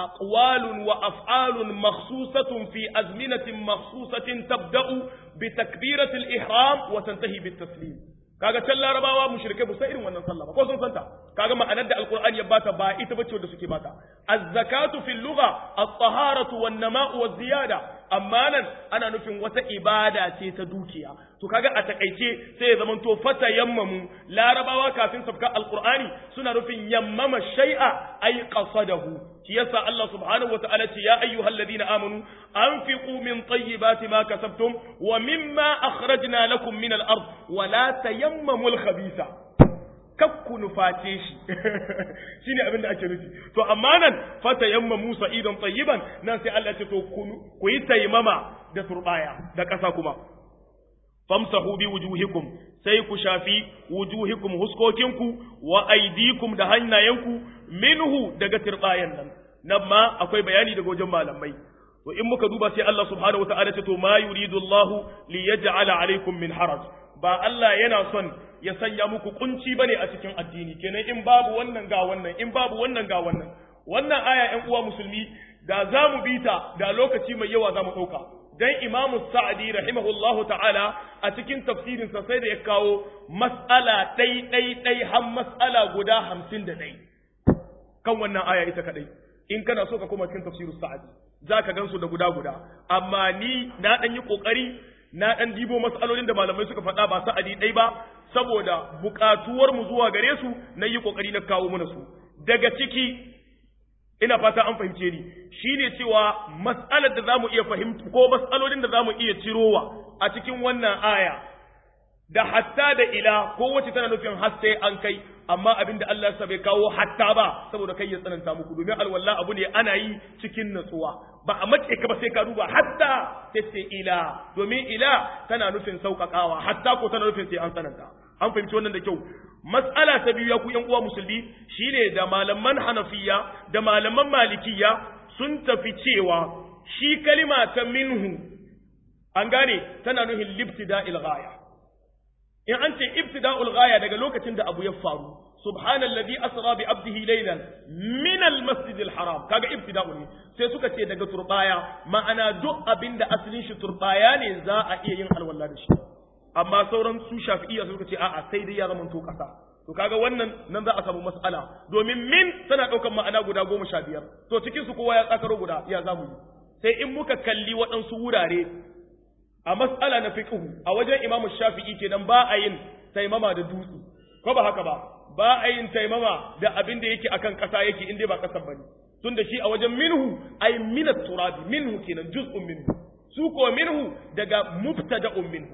أقوال وأفعال مخصوصة في أزمنة مخصوصة تبدأ بتكبيرة الإحرام وتنتهي بالتسليم kaga can larabawa mushrike ba sai irin wannan sallah ba ko sun santa kaga ma'anar da alqur'ani ya bata ba ita bace wanda suke bata az-zakatu fil lugha at-taharatu wan-nama'u waz-ziyada amma nan ana nufin wata ibada ce ta dukiya to kaga a takaice sai ya zaman to fata yammamu larabawa kafin sabka alqur'ani suna nufin yammama shay'a ay qasadahu shi yasa Allah subhanahu wataala ce ya ayyuhalladhina amanu anfiqu min tayyibati ma kasabtum wa mimma akhrajna lakum min al-ard wa la tayammamu al-khabitha kakku nuface shi shine abin da ake nufi to amma nan fata yamma Musa idan tayyiban nan sai Allah ya ce to ku yi taimama da turbaya da ƙasa kuma famsahu bi wujuhikum sai ku shafi wujuhikum huskokinku wa aidikum da hannayenku minhu daga turbayan nan nan ma akwai bayani daga wajen malamai to in muka duba sai Allah subhanahu wataala ce to ma yuridu Allahu li yaj'ala alaikum min haraj ba Allah yana son ya sanya muku kunci bane a cikin addini kenan in babu wannan ga wannan in babu wannan ga wannan wannan aya ƴan uwa musulmi da za mu bi ta da lokaci mai yawa za mu ɗauka dan imamu sa'adi rahimahullahu ta'ala a cikin tafsirinsa sai da ya kawo mas'ala ɗai ɗai ɗai har mas'ala guda hamsin da ɗai kan wannan aya ita kaɗai in kana so ka koma cikin tafsirin sa'adi za ka gansu da guda guda amma ni na ɗan yi ƙoƙari na ɗan dibo mas'alolin da malamai suka faɗa ba sa'adi ɗai ba saboda buƙatuwar mu zuwa gare su na yi ƙoƙari na kawo mana su daga ciki ina fata an fahimce ni shine cewa mas'alar da zamu iya fahimta ko mas'alolin da zamu iya cirowa a cikin wannan aya da hatta da ila ko wacce tana nufin har sai an kai amma abin da Allah sa bai kawo hatta ba saboda kai ya tsananta muku domin alwala abu ne ana yi cikin natsuwa ba a mace ka ba sai ka duba hatta sai sai ila domin ila tana nufin sauƙaƙawa hatta ko tana nufin sai an tsananta an fahimci wannan da kyau mas'ala ta biyu ya ku yan uwa musulmi shine da malaman hanafiya da malaman malikiya sun tafi cewa shi kalima ta minhu an gane tana nufin libtida'il ghaya in an ce ibtida'ul ghaya daga lokacin da abu ya faru subhanallazi asra bi abdihi laylan min almasjidil haram kaga ibtida'u ne sai suka ce daga turbaya ma'ana duk abinda asalin shi turbaya ne za a iya yin alwala da shi amma sauran su shafi'iyya suka ce a'a sai dai ya zama to kasa to kaga wannan nan za a samu mas'ala domin min tana ɗaukar ma'ana guda goma sha biyar to cikin su kowa ya tsakaro guda ya zamu yi sai in muka kalli waɗansu wurare a mas'ala na fiqhu a wajen imamu shafi'i kenan ba a yin taimama da dutse ko ba haka ba ba a yin taimama da abin da yake akan ƙasa yake inda ba ƙasar bane tun da shi a wajen minhu ay minat turabi minhu kenan juz'un minhu su ko minhu daga mubtada'un minhu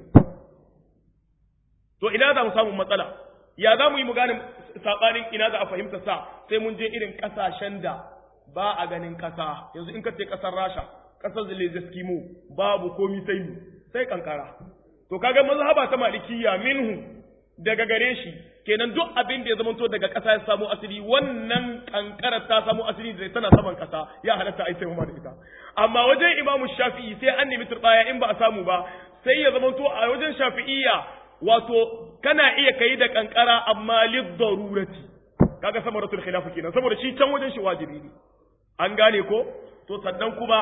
to ina za mu samu matsala ya za mu yi mu gane sabanin ina za a fahimta sa sai mun je irin kasashen da ba a ganin kasa yanzu in ka ce kasar Rasha kasar Zelensky babu komi sai mu sai kankara to kaga mazhaba ta malikiya minhu daga gare shi kenan duk abin da ya zama to daga kasa ya samu asiri wannan kankara ta samu asiri da tana saman kasa ya halatta ai sai da ita amma wajen Imam Shafi'i sai an nemi turbaya in ba a samu ba sai ya zama to a wajen Shafi'iyya wato kana iya kai da kankara amma lid darurati kaga samaratul khilaf kenan saboda shi can wajen shi wajibi ne an gane ko to sannan kuma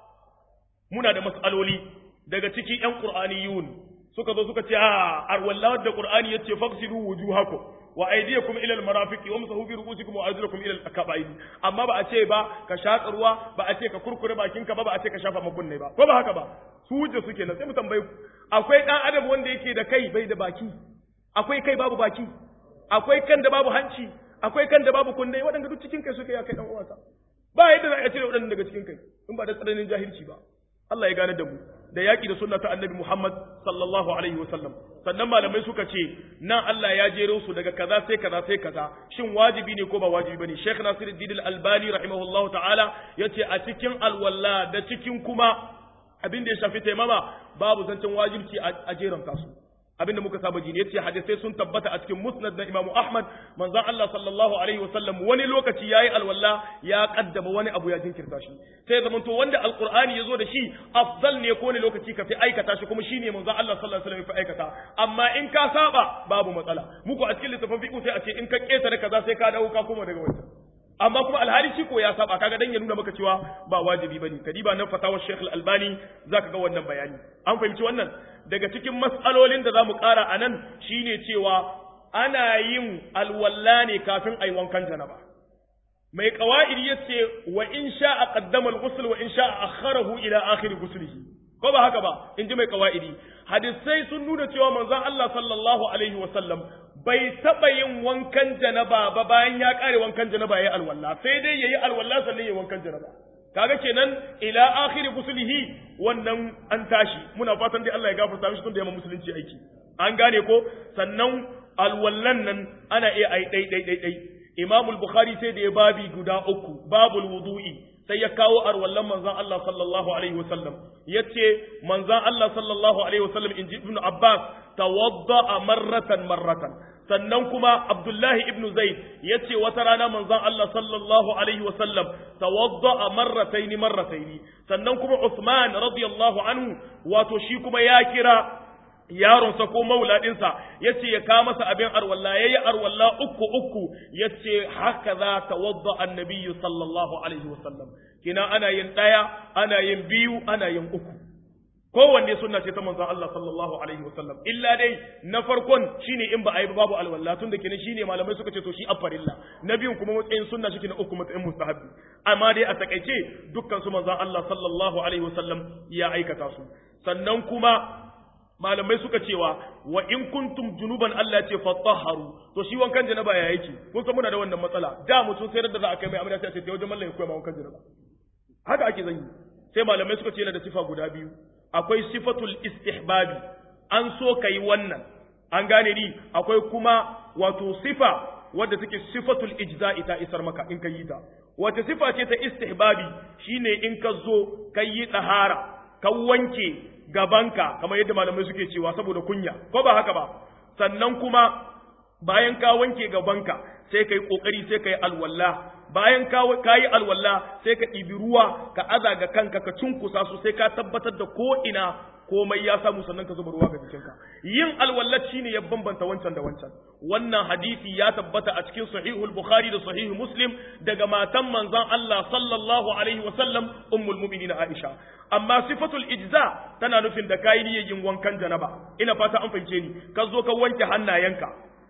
muna da mas'aloli daga ciki ƴan qur'aniyun suka zo suka ce a arwallahu da qur'ani yace faqsilu wujuhakum wa aydiyakum ila almarafiqi wamsahu bi ru'usikum wa arjulakum ila alka'bayn amma ba a ce ba ka shaƙa ruwa ba a ce ka kurkure bakinka ba ba a ce ka shafa makunne ba ko ba haka ba su hujja suke nan sai mu tambaye ku akwai dan adam wanda yake da kai bai da baki akwai kai babu baki akwai kan da babu hanci akwai kan da babu kunne waɗanda duk cikin kai suke ya kai dan uwansa ba yadda za a cire waɗannan daga cikin kai in ba da tsananin jahilci ba Allah ya gane da mu da yaƙi da sunna ta annabi Muhammad sallallahu alaihi wasallam sannan malamai suka ce nan Allah ya jero su daga kaza sai kaza sai kaza shin wajibi ne ko ba wajibi bane Sheikh Nasiruddin Al-Albani rahimahullahu ta'ala yace a cikin alwalla da cikin kuma abin da ya shafi taimama babu zancen wajibci a jeranta su abinda muka saba ji ne yace hadisai sun tabbata a cikin musnad na Imam Ahmad manzon Allah sallallahu alaihi wasallam wani lokaci yayi alwala ya kaddama wani abu ya jinkirta shi sai zaman to wanda alqur'ani yazo da shi afdal ne ko ne lokaci ka fi aikata shi kuma shine manzon Allah sallallahu alaihi wasallam ya fi aikata amma in ka saba babu matsala muku a cikin littafin fiqh sai a ce in ka ketare kaza sai ka dawo ka koma daga wancan amma kuma alhali shi ko ya saba kaga dan ya nuna maka cewa ba wajibi bane kadiba nan fatawar Sheikh Al-Albani zaka ga wannan bayani an fahimci wannan daga cikin mas'alolin da zamu ƙara anan shine cewa ana yin alwalla ne kafin ayi wankan janaba mai qawaidi yace wa in sha'a qaddama al-ghusl wa in sha'a akharahu ila akhir ghuslihi ko ba haka ba in ji mai qawaidi hadisai sun nuna cewa manzon Allah sallallahu alaihi wa sallam bai taɓa yin wankan janaba ba bayan ya ƙare wankan janaba ya yi alwala sai dai ya yi alwala sannan ya yi wankan janaba kaga kenan ila akhiri gusulihi wannan an tashi muna fatan dai Allah ya gafarta mishi tunda ya musulunci aiki an gane ko sannan alwallan nan ana iya ai dai dai dai dai Imam al-Bukhari sai da ya babi guda uku babul wudu'i sai ya kawo arwallan manzon Allah sallallahu alaihi wasallam yace manzon Allah sallallahu alaihi wasallam inji Ibn Abbas tawadda marratan marratan sannan kuma Abdullahi ibn Zaid yace wata rana manzon Allah sallallahu alaihi wasallam tawadda marratayn marratayn sannan kuma Uthman radiyallahu anhu wato shi kuma ya kira yaronsa ko mauladinsa ya ce ya kawo masa abin arwalla ya yi arwalla uku uku ya ce haka za ta wadda annabiyu sallallahu alaihi wasallam kina ana yin ɗaya ana yin biyu ana yin uku kowanne sunna ce ta manzon Allah sallallahu alaihi wasallam illa dai na farkon shine in ba a yi babu alwalla tun da kenan shine malamai suka ce to shi afarilla na biyun kuma matsayin sunna shi na uku matsayin mustahabbi amma dai a takaice dukkan su manzon Allah sallallahu alaihi wasallam ya aikata su sannan kuma malamai suka cewa wa in kuntum junuban Allah ya ce fatahharu to shi wankan janaba ya yake kun san muna da wannan matsala da mutum sai da za a kai mai amina sai a ce wajen mallan ya koya ma wankan janaba haka ake zanyi sai malamai suka ce yana da sifa guda biyu akwai sifatul istihbabi an so kai wannan an gane ni akwai kuma wato sifa wadda take sifatul ijza'i ta isar maka in ka yi ta wata sifa ce ta istihbabi shine in ka zo ka yi tsahara ka wanke gabanka kamar yadda malamai suke cewa saboda kunya ko ba haka ba sannan kuma bayan ka wanke gabanka sai ka yi kokari sai ka yi alwala bayan ka yi alwala sai ka ɗibi ruwa ka aza ga kanka ka cunkusa su sai ka tabbatar da ko ina komai ya samu sannan ka zuba ruwa ga jikinka yin alwallat shine ya bambanta wancan da wancan wannan hadisi ya tabbata a cikin sahihul bukhari da sahih muslim daga matan manzon Allah sallallahu alaihi wa sallam ummul mu'minin aisha amma sifatul ijza tana nufin da kai niyyar yin wankan janaba ina fata an fahimce ni ka zo ka wanke hannayenka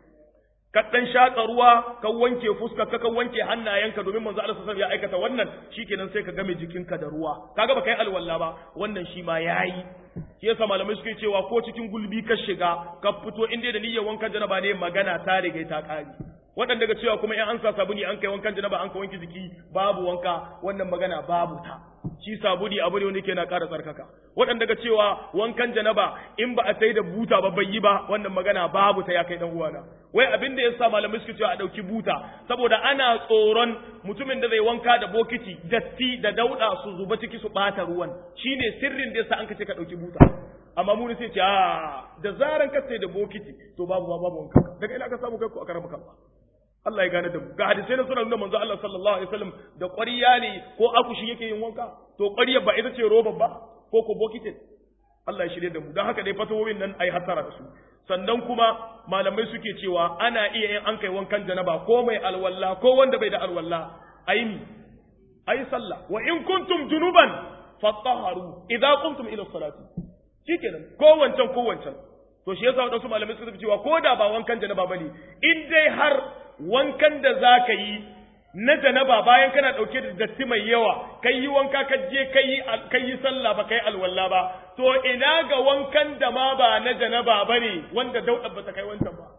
ka dan shaka ruwa ka wanke fuska ka ka wanke hannayenka domin manzo Allah sallallahu ya aikata wannan shikenan sai ka game jikinka da ruwa kaga baka yi alwala ba wannan shi ma yayi shi yasa malamai suke cewa ko cikin gulbi ka shiga ka fito inda da niyyar wankan janaba ne magana ta riga ta kare waɗanda daga cewa kuma in an sa sabuni an kai wankan janaba an ka wanke jiki babu wanka wannan magana babu ta shi sabuni abu ne wanda yake na ƙara tsarkaka waɗanda daga cewa wankan janaba in ba a sai da buta ba bai yi ba wannan magana babu ta ya kai dan uwana wai abin da yasa malamai suke cewa a ɗauki buta saboda ana tsoron mutumin da zai wanka da bokiti datti da dauɗa su zuba ciki su ɓata ruwan shine sirrin da yasa an ka ce ka ɗauki buta amma mu ne sai ce a da zaran ka sai da bokiti to babu babu wanka daga ina ka samu kai ko a karama kanka Allah ya gane da mu ga hadisai na suna nuna manzo Allah sallallahu alaihi wasallam da ƙwariya ne ko akushi yake yin wanka to ƙwariyar ba ita ce roba ba ko ko bokitin Allah ya shirye da mu don haka dai fatawowin nan ai hasara da su sannan kuma malamai suke cewa ana iya yin an kai wankan janaba ko mai alwalla ko wanda bai da alwalla ayi ni ayi sallah wa in kuntum junuban fatahharu idza qumtum ila salati shikenan ko wancan ko wancan to shi yasa wadansu malamai suka cewa ko da ba wankan janaba bane in dai har wankan da za ka yi na janaba bayan kana ɗauke da datti mai yawa kai yi wanka ka je kai yi sallah ba kai alwala ba to ina ga wankan da ma ba na janaba ba ne wanda dauɗa ba ta kai wancan ba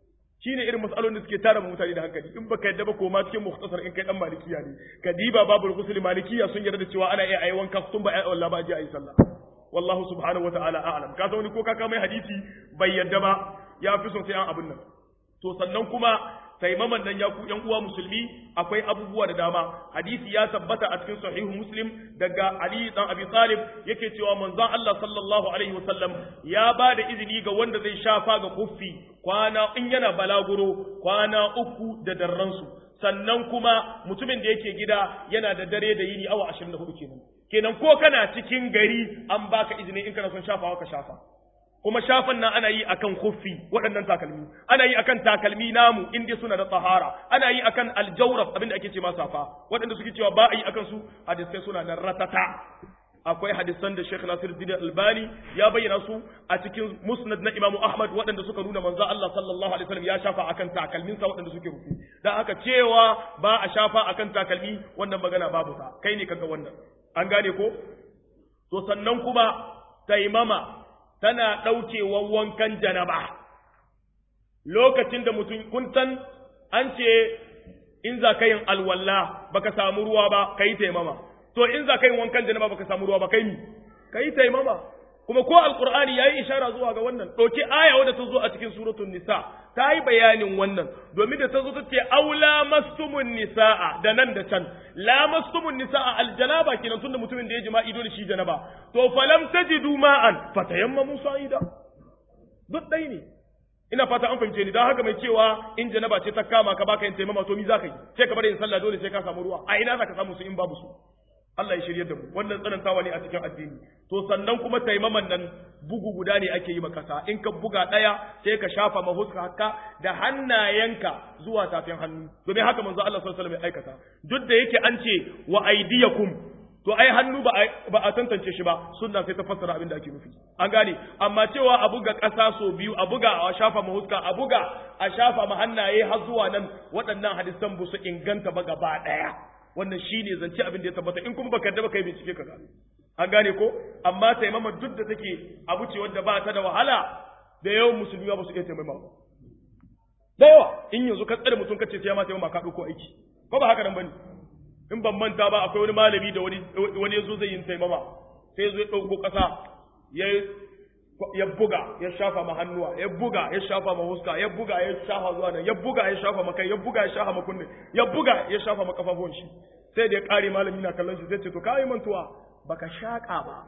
shi ne irin matsalolin da suke tara mutane da hankali in baka yadda ba ko ma cikin muhtasar in kai dan malikiya ne ka diba babu rusul malikiya sun yarda da cewa ana iya ayi wanka sun ba ayi Allah ba je ayi sallah wallahu subhanahu wa ta'ala a'lam ka san wani ko ka mai hadisi bai yadda ba ya fi son sai an abin nan to sannan kuma taimaman nan ya ku ƴan uwa musulmi akwai abubuwa da dama hadisi ya tabbata a cikin sahihu muslim daga ali dan abi talib yake cewa manzon Allah sallallahu alaihi wasallam ya ba da izini ga wanda zai shafa ga kuffi kwana in yana balaguro kwana uku da darransu sannan kuma mutumin da yake gida yana da dare da yini awa 24 kenan kenan ko kana cikin gari an baka izini in kana son shafawa ka shafa kuma shafan nan ana yi akan khuffi waɗannan takalmi ana yi akan takalmi namu inda suna da tsahara ana yi akan aljawrab abinda ake ce ma safa waɗanda suke cewa ba a yi akan su hadisai suna nan ratata akwai hadisan da Sheikh Nasiruddin Albani ya bayyana su a cikin Musnad na Imam Ahmad waɗanda suka nuna manzo Allah sallallahu alaihi wasallam ya shafa akan takalminsa waɗanda suke rufi dan haka cewa ba a shafa akan takalmi wannan magana babu ta kai ne kaga wannan an gane ko to sannan kuma taimama tana ɗaukewan wankan janaba lokacin da mutum kun san an ce in za ka yin alwalla baka samu ruwa ba ka yi taimama to in za ka yin wankan janaba baka samu ruwa ba kai mi ka yi taimama kuma ko alqur'ani yayi ishara zuwa ga wannan ɗauki aya wadda ta zo a cikin suratul nisa ta yi bayanin wannan domin da ta zo ta ce aula mastumun nisaa da nan da can la mastumun nisaa aljanaba kenan tunda mutumin da ya jima'i dole shi janaba to falam tajidu ma'an fatayammamu sa'ida duk dai ne ina fata an fahimce ni don haka mai cewa in janaba ce ta kama ka baka yin taimama to mi za ka yi sai ka bar yin sallah dole sai ka samu ruwa a ina za ka samu su in babu su Allah ya shirye da mu wannan tsanantawa ne a cikin addini to sannan kuma taimaman nan bugu guda ne ake yi makasa in ka buga ɗaya sai ka shafa mahuska haka da hannayenka zuwa tafin hannu domin haka manzo Allah sallallahu alaihi wasallam ya aikata duk da yake an ce wa aydiyakum to ai hannu ba ba a tantance shi ba sunna sai ta fassara abin da ake nufi an gane amma cewa a buga ƙasa so biyu a buga a shafa mahuska a buga a shafa ma hannaye har zuwa nan waɗannan hadisan ba su inganta ba gaba ɗaya wannan shine zance abin da ya tabbata in kuma baka da baka yi bincike ka gano an gane ko amma taimama duk da take abu ce wanda ba ta da wahala da yawan musulmi ba su iya taimama ba da yawa in yanzu ka tsare mutum kace sai ya ma taimama ka dauko aiki ko ba haka nan bane in ban manta ba akwai wani malami da wani wani yazo zai yin taimama sai yazo ya dauko kasa ya ya buga ya shafa ma hannuwa ya buga ya shafa ma huska ya buga ya shafa zuwa nan ya buga ya shafa ma kai ya buga ya shafa ma kunne ya buga ya shafa ma kafafun shi sai da ya kare malami na kallon shi zai ce to kai mantuwa baka shaka ba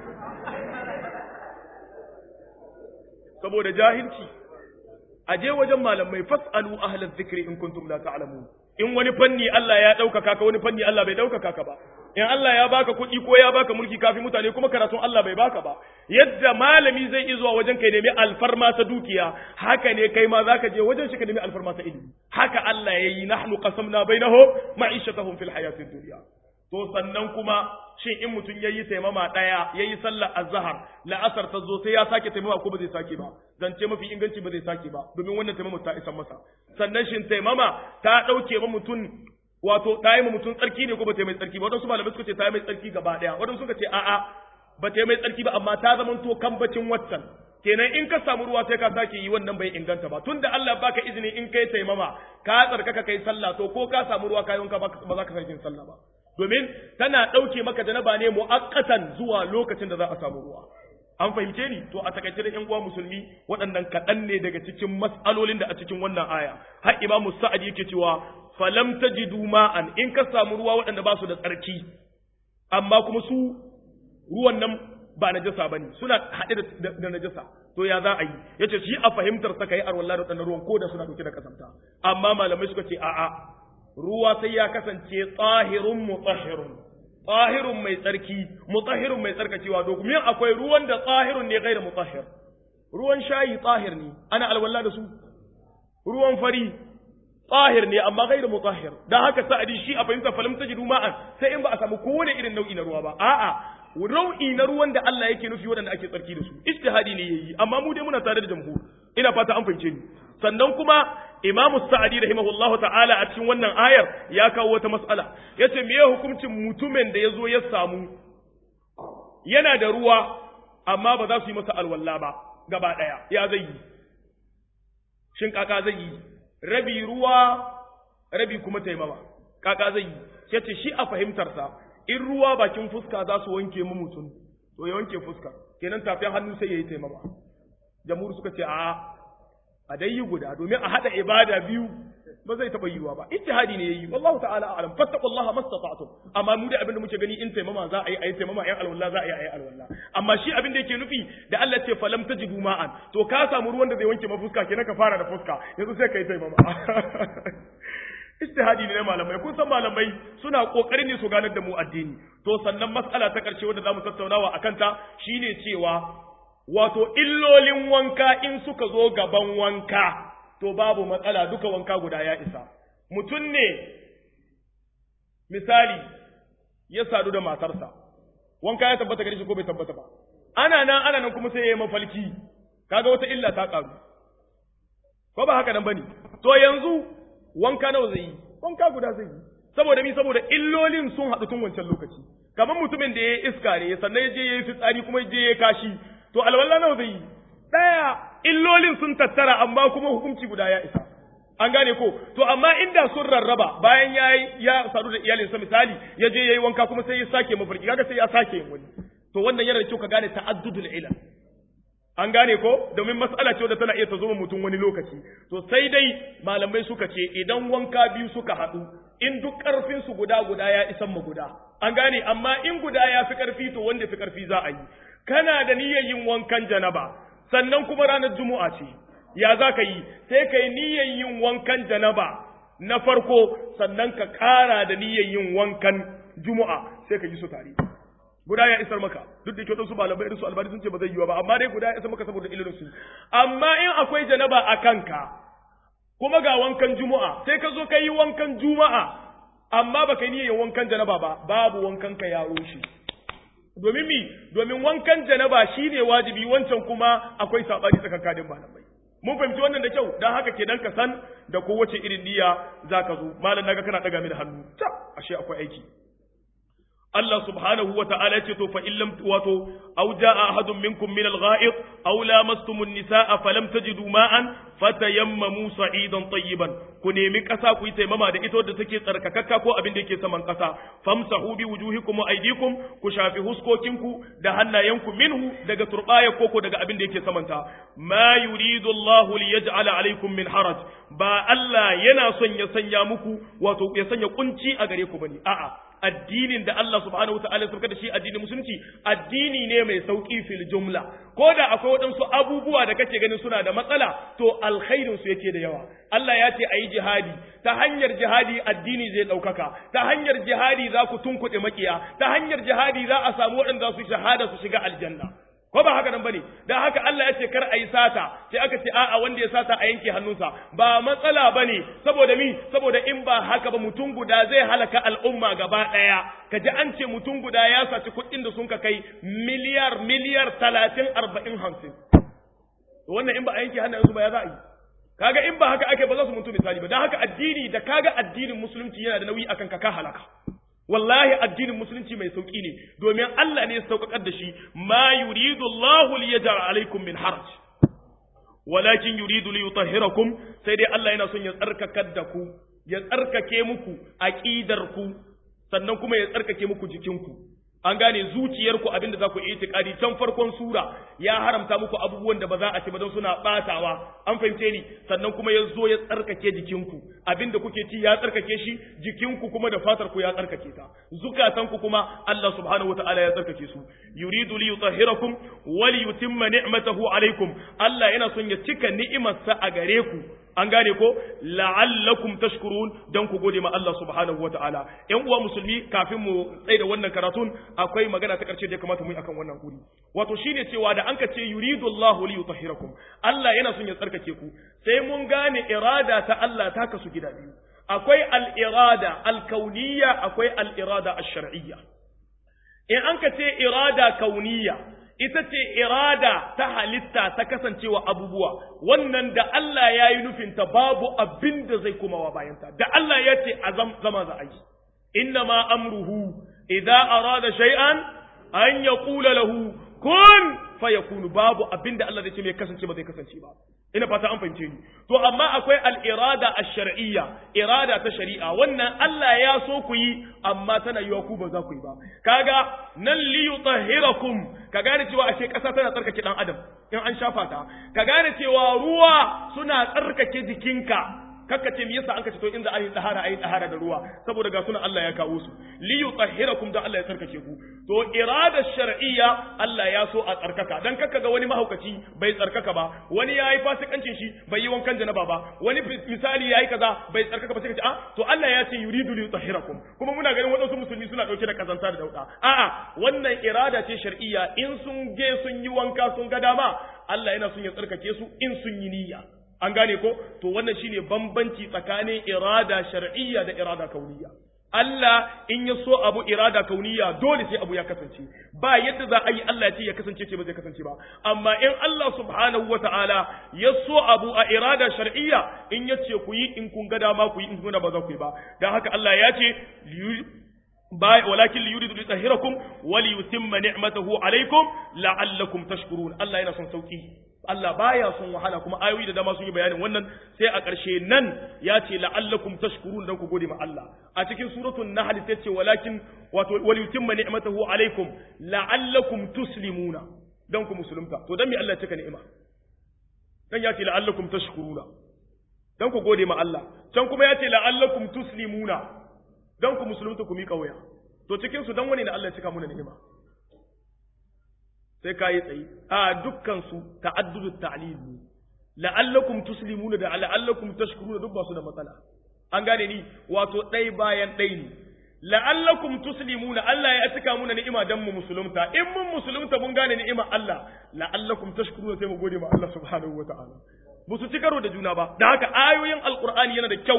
saboda jahilci aje wajen malamai fasalu ahlaz zikri in kuntum la ta'lamun in wani fanni Allah ya ɗaukaka ka wani fanni Allah bai ɗaukaka ka ba in Allah ya baka kuɗi ko ya baka mulki kafin mutane kuma karatun Allah bai baka ba yadda malami zai iya zuwa wajen kai nemi alfarma ta dukiya haka ne kai ma zaka je wajen shi ka nemi alfarma ta ilimi haka Allah yayi nahnu qasamna bainahum ma'ishatahum fil hayatid dunya to sannan kuma shin in mutum yayi taimama daya yayi sallar azhar la'asar ta zo sai ya sake taimama ko ba zai sake ba zance mafi inganci ba zai sake ba domin wannan taimama ta isa masa sannan shin taimama ta dauke ma mutum wato ta yi ma mutum tsarki ne ko ba ta yi mai tsarki ba wadansu malamai suka ce ta yi mai tsarki gaba daya wadansu suka ce a'a ba ta yi mai tsarki ba amma ta zama to kambacin waccan kenan in ka samu ruwa sai ka sake yi wannan bai inganta ba tunda Allah baka izini in kai taimama ka tsarkaka kai sallah to ko ka samu ruwa kayan ka ba za ka sake sallah ba domin tana ɗauke maka janaba ne mu'akkatan zuwa lokacin da za a samu ruwa an fahimce ni to a takaice da ƴan uwa musulmi waɗannan kaɗan ne daga cikin mas'alolin da a cikin wannan aya har imamu sa'ad yake cewa falam tajidu ma'an in ka samu ruwa waɗanda ba su da tsarki amma kuma su ruwan nan ba najasa bane suna haɗe da najasa to ya za a yi yace shi a fahimtar sa kai arwallah da waɗannan ruwan ko da suna ɗauke da kasanta amma malamai suka ce a'a ruwa sai ya kasance tsahirun mutahhirun tsahirun mai tsarki mutahhirun mai tsarkacewa domin akwai ruwan da tsahirun ne gairu mutahhir ruwan shayi tsahir ne ana alwala da su ruwan fari tsahir ne amma gairu mutahhir dan haka sa'adi shi a fahimta falam tajidu ma'an sai in ba a samu kowane irin nau'i na ruwa ba a'a nau'i na ruwan da Allah yake nufi waɗanda ake tsarki da su ijtihadi ne yayi amma mu dai muna tare da jamhur ina fata an fahimce ni sannan kuma Imam Sa'adi rahimahullah ta'ala a cikin wannan ayar ya kawo wata mas'ala yace meye hukuncin mutumin da yazo ya samu yana da ruwa amma ba za su yi masa alwalla ba gaba daya ya zai yi shin kaka zai yi rabi ruwa rabi kuma taimama kaka zai yi yace shi a fahimtarsa in ruwa bakin fuska za su wanke mu mutum to ya wanke fuska kenan tafin hannu sai ya yi taimama jamhur suka ce a a dai yi guda domin a haɗa ibada biyu ba zai taɓa yiwa ba ijtihadi ne yayi wallahu ta'ala a'lam fattaqullaha mastata'tum amma mu da abinda muke gani in taimama za a yi ayi taimama ayi alwala za a yi ayi alwala amma shi abin da yake nufi da Allah ce falam tajidu ma'an to ka samu ruwan da zai wanke mafuska kenan ka fara da fuska yanzu sai kai taimama ijtihadi ne na malamai kun san malamai suna kokarin ne su ganar da mu addini to sannan mas'ala ta karshe wanda zamu tattaunawa akan ta shine cewa wato illolin wanka in suka zo gaban wanka to babu matsala duka wanka guda ya isa mutum ne misali ya sadu da matarsa wanka ya tabbata gare shi ko bai tabbata ba ana nan ana nan kuma sai ya yi mafalki kaga wata illa ta karu ko ba haka nan bane to yanzu wanka nawa zai yi wanka guda zai yi saboda mi saboda illolin sun haɗu tun wancan lokaci kamar mutumin da ya yi iska ne sannan ya je ya yi fitsari kuma ya je ya kashi to alwala nawa zai yi ɗaya illolin sun tattara amma kuma hukunci guda ya isa an gane ko to amma inda sun rarraba bayan ya ya sadu da iyalinsa misali ya je yayi wanka kuma sai ya sake mafarki kaga sai ya sake yin wani to wannan yana da kyau ka gane ta'addudul ilal an gane ko domin mas'ala ce wadda tana iya ta zo mutum wani lokaci to sai dai malamai suka ce idan wanka biyu suka haɗu in duk ƙarfin su guda guda ya isan mu guda an gane amma in guda ya fi ƙarfi to wanda fi ƙarfi za a yi kana da niyyar yin wankan janaba sannan kuma ranar juma'a ce ya za ka yi sai ka yi niyyar yin wankan janaba na farko sannan ka ƙara da niyyar yin wankan juma'a sai ka yi su tare guda ya isar maka duk da ke wadansu malamai irin su albani sun ce ba zai yi ba amma dai guda ya isar maka saboda ilimin su amma in akwai janaba a kanka kuma ga wankan juma'a sai ka zo ka yi wankan juma'a amma baka yi niyyar wankan janaba ba babu wankan ka ya rushe domin mi domin wankan janaba shine wajibi wancan kuma akwai sabani tsakankanin malamai mun fahimci wannan da kyau dan haka kenan ka san da kowace irin niyya zaka zo malam naga kana daga mini hannu ta ashe akwai aiki Allah subhanahu wa ta'ala ce to fa illam wato aw jaa ahadun minkum min al-gha'id aw lamastumun nisaa falam tajidu ma'an fatayammamu sa'idan tayyiban ku nemi kasa ku yi taimama da ita wadda take tsarkakakka ko abin da yake saman kasa famsahu bi wujuhikum wa aydikum ku shafi huskokinku da hannayenku minhu daga turbaya koko daga abin da yake samanta ma yuridu Allahu liyaj'ala alaykum min haraj ba Allah yana son ya sanya muku wato ya sanya kunci a gare ku bane a'a addinin da Allah subhanahu wataala ya da shi addinin musulunci addini ne mai sauki fil jumla ko da akwai waɗansu abubuwa da kake ganin suna da matsala to alkhairin su yake da yawa Allah ya ce a yi jihadi ta hanyar jihadi addini zai ɗaukaka ta hanyar jihadi za ku tunkuɗe makiya ta hanyar jihadi za a samu waɗanda su shahada su shiga aljanna ko ba haka nan bane dan haka Allah ya ce kar a yi sata sai aka ce a'a wanda ya sata a yanke hannunsa ba matsala bane saboda mi saboda in ba haka ba mutum guda zai halaka al'umma gaba daya kaji an ce mutum guda ya saci kuɗin da sun ka kai miliyar miliyar talatin arba'in hamsin wannan in ba a yanke hannunsu ba ya za a yi kaga in ba haka ake ba za su mutu misali ba dan haka addini da kaga addinin musulunci yana da nauyi akan ka ka halaka wallahi addinin musulunci mai sauki ne domin Allah ne ya sauƙaƙar da shi ma yuridu Allah li yaj'al alaikum min haraj walakin yuridu li yutahhirakum sai dai Allah yana son ya tsarkakar da ku ya tsarkake muku aqidar ku sannan kuma ya tsarkake muku jikinku an gane zuciyarku abinda za ku yi itikadi can farkon sura ya haramta muku abubuwan da ba za a ci ba don suna batawa an fahimce ni sannan kuma ya zo ya tsarkake jikinku abinda kuke ci ya tsarkake shi jikinku kuma da fatar ku ya tsarkake ta zukatanku kuma Allah subhanahu wataala ya tsarkake su yuridu li yutahhirakum wa li yutimma ni'matahu alaikum Allah yana son ya cika ni'imarsa a gare ku an gane ko la'allakum tashkurun dan ku gode ma Allah subhanahu wataala ƴan uwa musulmi kafin mu tsaye da wannan karatun akwai magana ta karshe da ya kamata mu yi akan wannan guri wato shine cewa da an ka ce yuridu Allahu li yutahhirakum Allah yana son ya tsarkake ku sai mun gane irada ta Allah ta kasu gida biyu akwai al-irada al-kauniyya akwai al-irada ash-shar'iyya in an ka ce irada kauniyya ita ce irada ta halitta ta kasancewa abubuwa wannan da Allah ya yi nufinta babu abin da zai komawa bayanta da Allah ya ce a zama za a yi inna ma amruhu idza arada shay'an an yaqula lahu kun fayakunu babu abin da Allah zai ce mai kasance ba zai kasance ba ina fata an fahimce ni to amma akwai al-irada ash-shar'iyya irada ta shari'a wannan Allah ya so ku yi amma tana yiwa ku ba za ku yi ba kaga nan li yutahhirakum ka gane cewa ashe kasa tana tsarkake dan adam in an shafa ta ka gane cewa ruwa suna tsarkake jikinka kakka ce me yasa an kace to in za a yi tsahara a yi tsahara da ruwa saboda ga sunan Allah ya kawo su li yutahhirakum da Allah ya tsarkake ku to irada shar'iyya Allah ya so a tsarkaka dan kakka ga wani mahaukaci bai tsarkaka ba wani yayi fasikancin shi bai yi wankan janaba ba wani misali yayi kaza bai tsarkaka ba sai ka ce ah to Allah ya ce yuridu li yutahhirakum kuma muna ganin wadansu musulmi suna dauke da kazanta da dauda a'a wannan irada ce shar'iyya in sun je sun yi wanka sun ga dama Allah yana son ya tsarkake su in sun yi niyya an gane ko to wannan shine bambanci tsakanin irada shar'iyya da irada kauniyya Allah in ya so abu irada kauniyya dole sai abu ya kasance ba yadda za a yi Allah ya ce ya kasance ce ba zai kasance ba amma in Allah subhanahu wata'ala ya so abu a irada shar'iyya in ya ce ku yi in kun ga dama ku yi in kun ba za ku yi ba dan haka Allah ya ce ولكن ليريد ليطهركم وليتم نعمته عليكم لعلكم تشكرون الله yana son sauki Allah baya son wahala kuma ayoyi da dama sun yi bayanin wannan sai a ƙarshe nan ya ce la'allakum tashkurun dan ku gode ma Allah a cikin suratul nahl sai ce walakin wato wal yutimma ni'matahu alaikum la'allakum tuslimuna dan ku musulunta to dan me Allah ya cika ni'ima dan ya ce la'allakum tashkuruna dan ku gode ma Allah can kuma ya ce la'allakum tuslimuna dan ku musulunta ku miƙa waya to cikin su dan wani ne Allah ya cika muna ni'ima sai ka yi tsayi a dukkan su ta'addudu ta'lil ne la'allakum tuslimuna da la'allakum tashkuruna duk ba su da matsala an gane ni wato ɗai bayan ɗai ne la'allakum tuslimuna Allah ya cika muna ni'ima dan mu musulunta in mun musulunta mun gane ni'ima Allah la'allakum tashkuruna sai mu gode ma Allah subhanahu wata'ala ba su ci karo da juna ba da haka ayoyin alqur'ani yana da kyau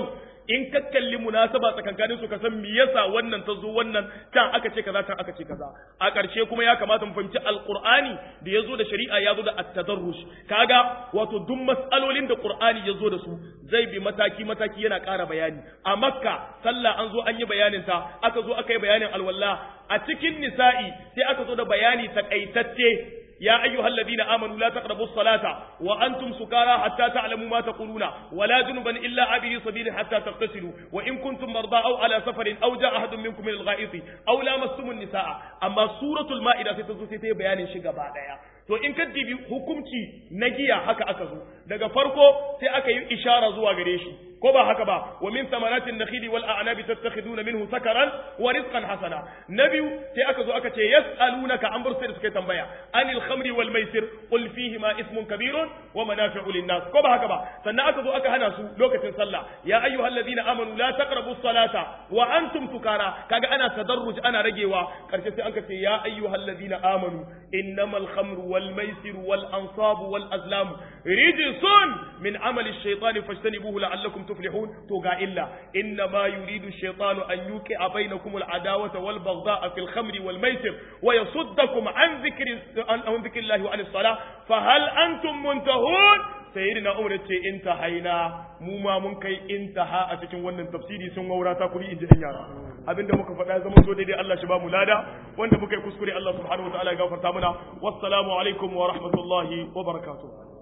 in ka kalli munasaba tsakankanin su ka san me yasa wannan ta zo wannan can aka ce kaza can aka ce kaza a ƙarshe kuma ya kamata mu fahimci alqur'ani da yazo da shari'a ya zo da at-tadarrush kaga wato duk mas'alolin da qur'ani ya zo da su zai bi mataki mataki yana ƙara bayani a makka sallah an zo an yi bayanin ta aka zo aka yi bayanin alwala a cikin nisa'i sai aka zo da bayani takaitacce يا أيها الذين آمنوا لا تقربوا الصلاة وأنتم سكارى حتى تعلموا ما تقولون ولا جنبا إلا عبري سبيل حتى تغتسلوا وإن كنتم مرضى أو على سفر أو جاء أحد منكم من الغائط أو لامستم النساء أما سورة المائدة ستزو ستي بيان شيء بعدها to in ka dibi hukunci na giya haka aka zo daga farko sai aka yi ishara zuwa gare shi ko ba haka ba wa min samaratin nakhili wal a'nabi tattakhiduna minhu sakaran wa rizqan hasana na biyu sai aka zo aka ce yas'alunaka an bursa da suka tambaya anil khamri wal maisir qul fihi ma ismun kabirun wa manafi'u lin nas ko ba haka ba sannan aka zo aka hana su lokacin sallah ya ayyuhalladhina amanu la taqrabu salata wa antum sukara kaga ana tadarruj ana ragewa karshe sai aka ce ya ayyuhalladhina amanu innamal khamru wal maisir wal ansabu wal azlam rijsun min amali ash-shaytani fajtanibuhu la'allakum tuflihun to ga illa inna ma yuridu ash-shaytanu an yuqi'a bainakum al-adawata wal baghdha'a fil khamri wal maisir wa yasuddakum an dhikri an dhikrillahi wa anis salah fa hal antum muntahun sayyidina umar ce intahaina mu ma mun kai intaha a cikin wannan tafsiri sun waura ta kuri inji dan yara abinda muka faɗa zama so daidai Allah shi ba mu lada wanda muka yi kuskure Allah subhanahu wa ta'ala ya gafarta mana wassalamu alaikum wa rahmatullahi wa barakatuh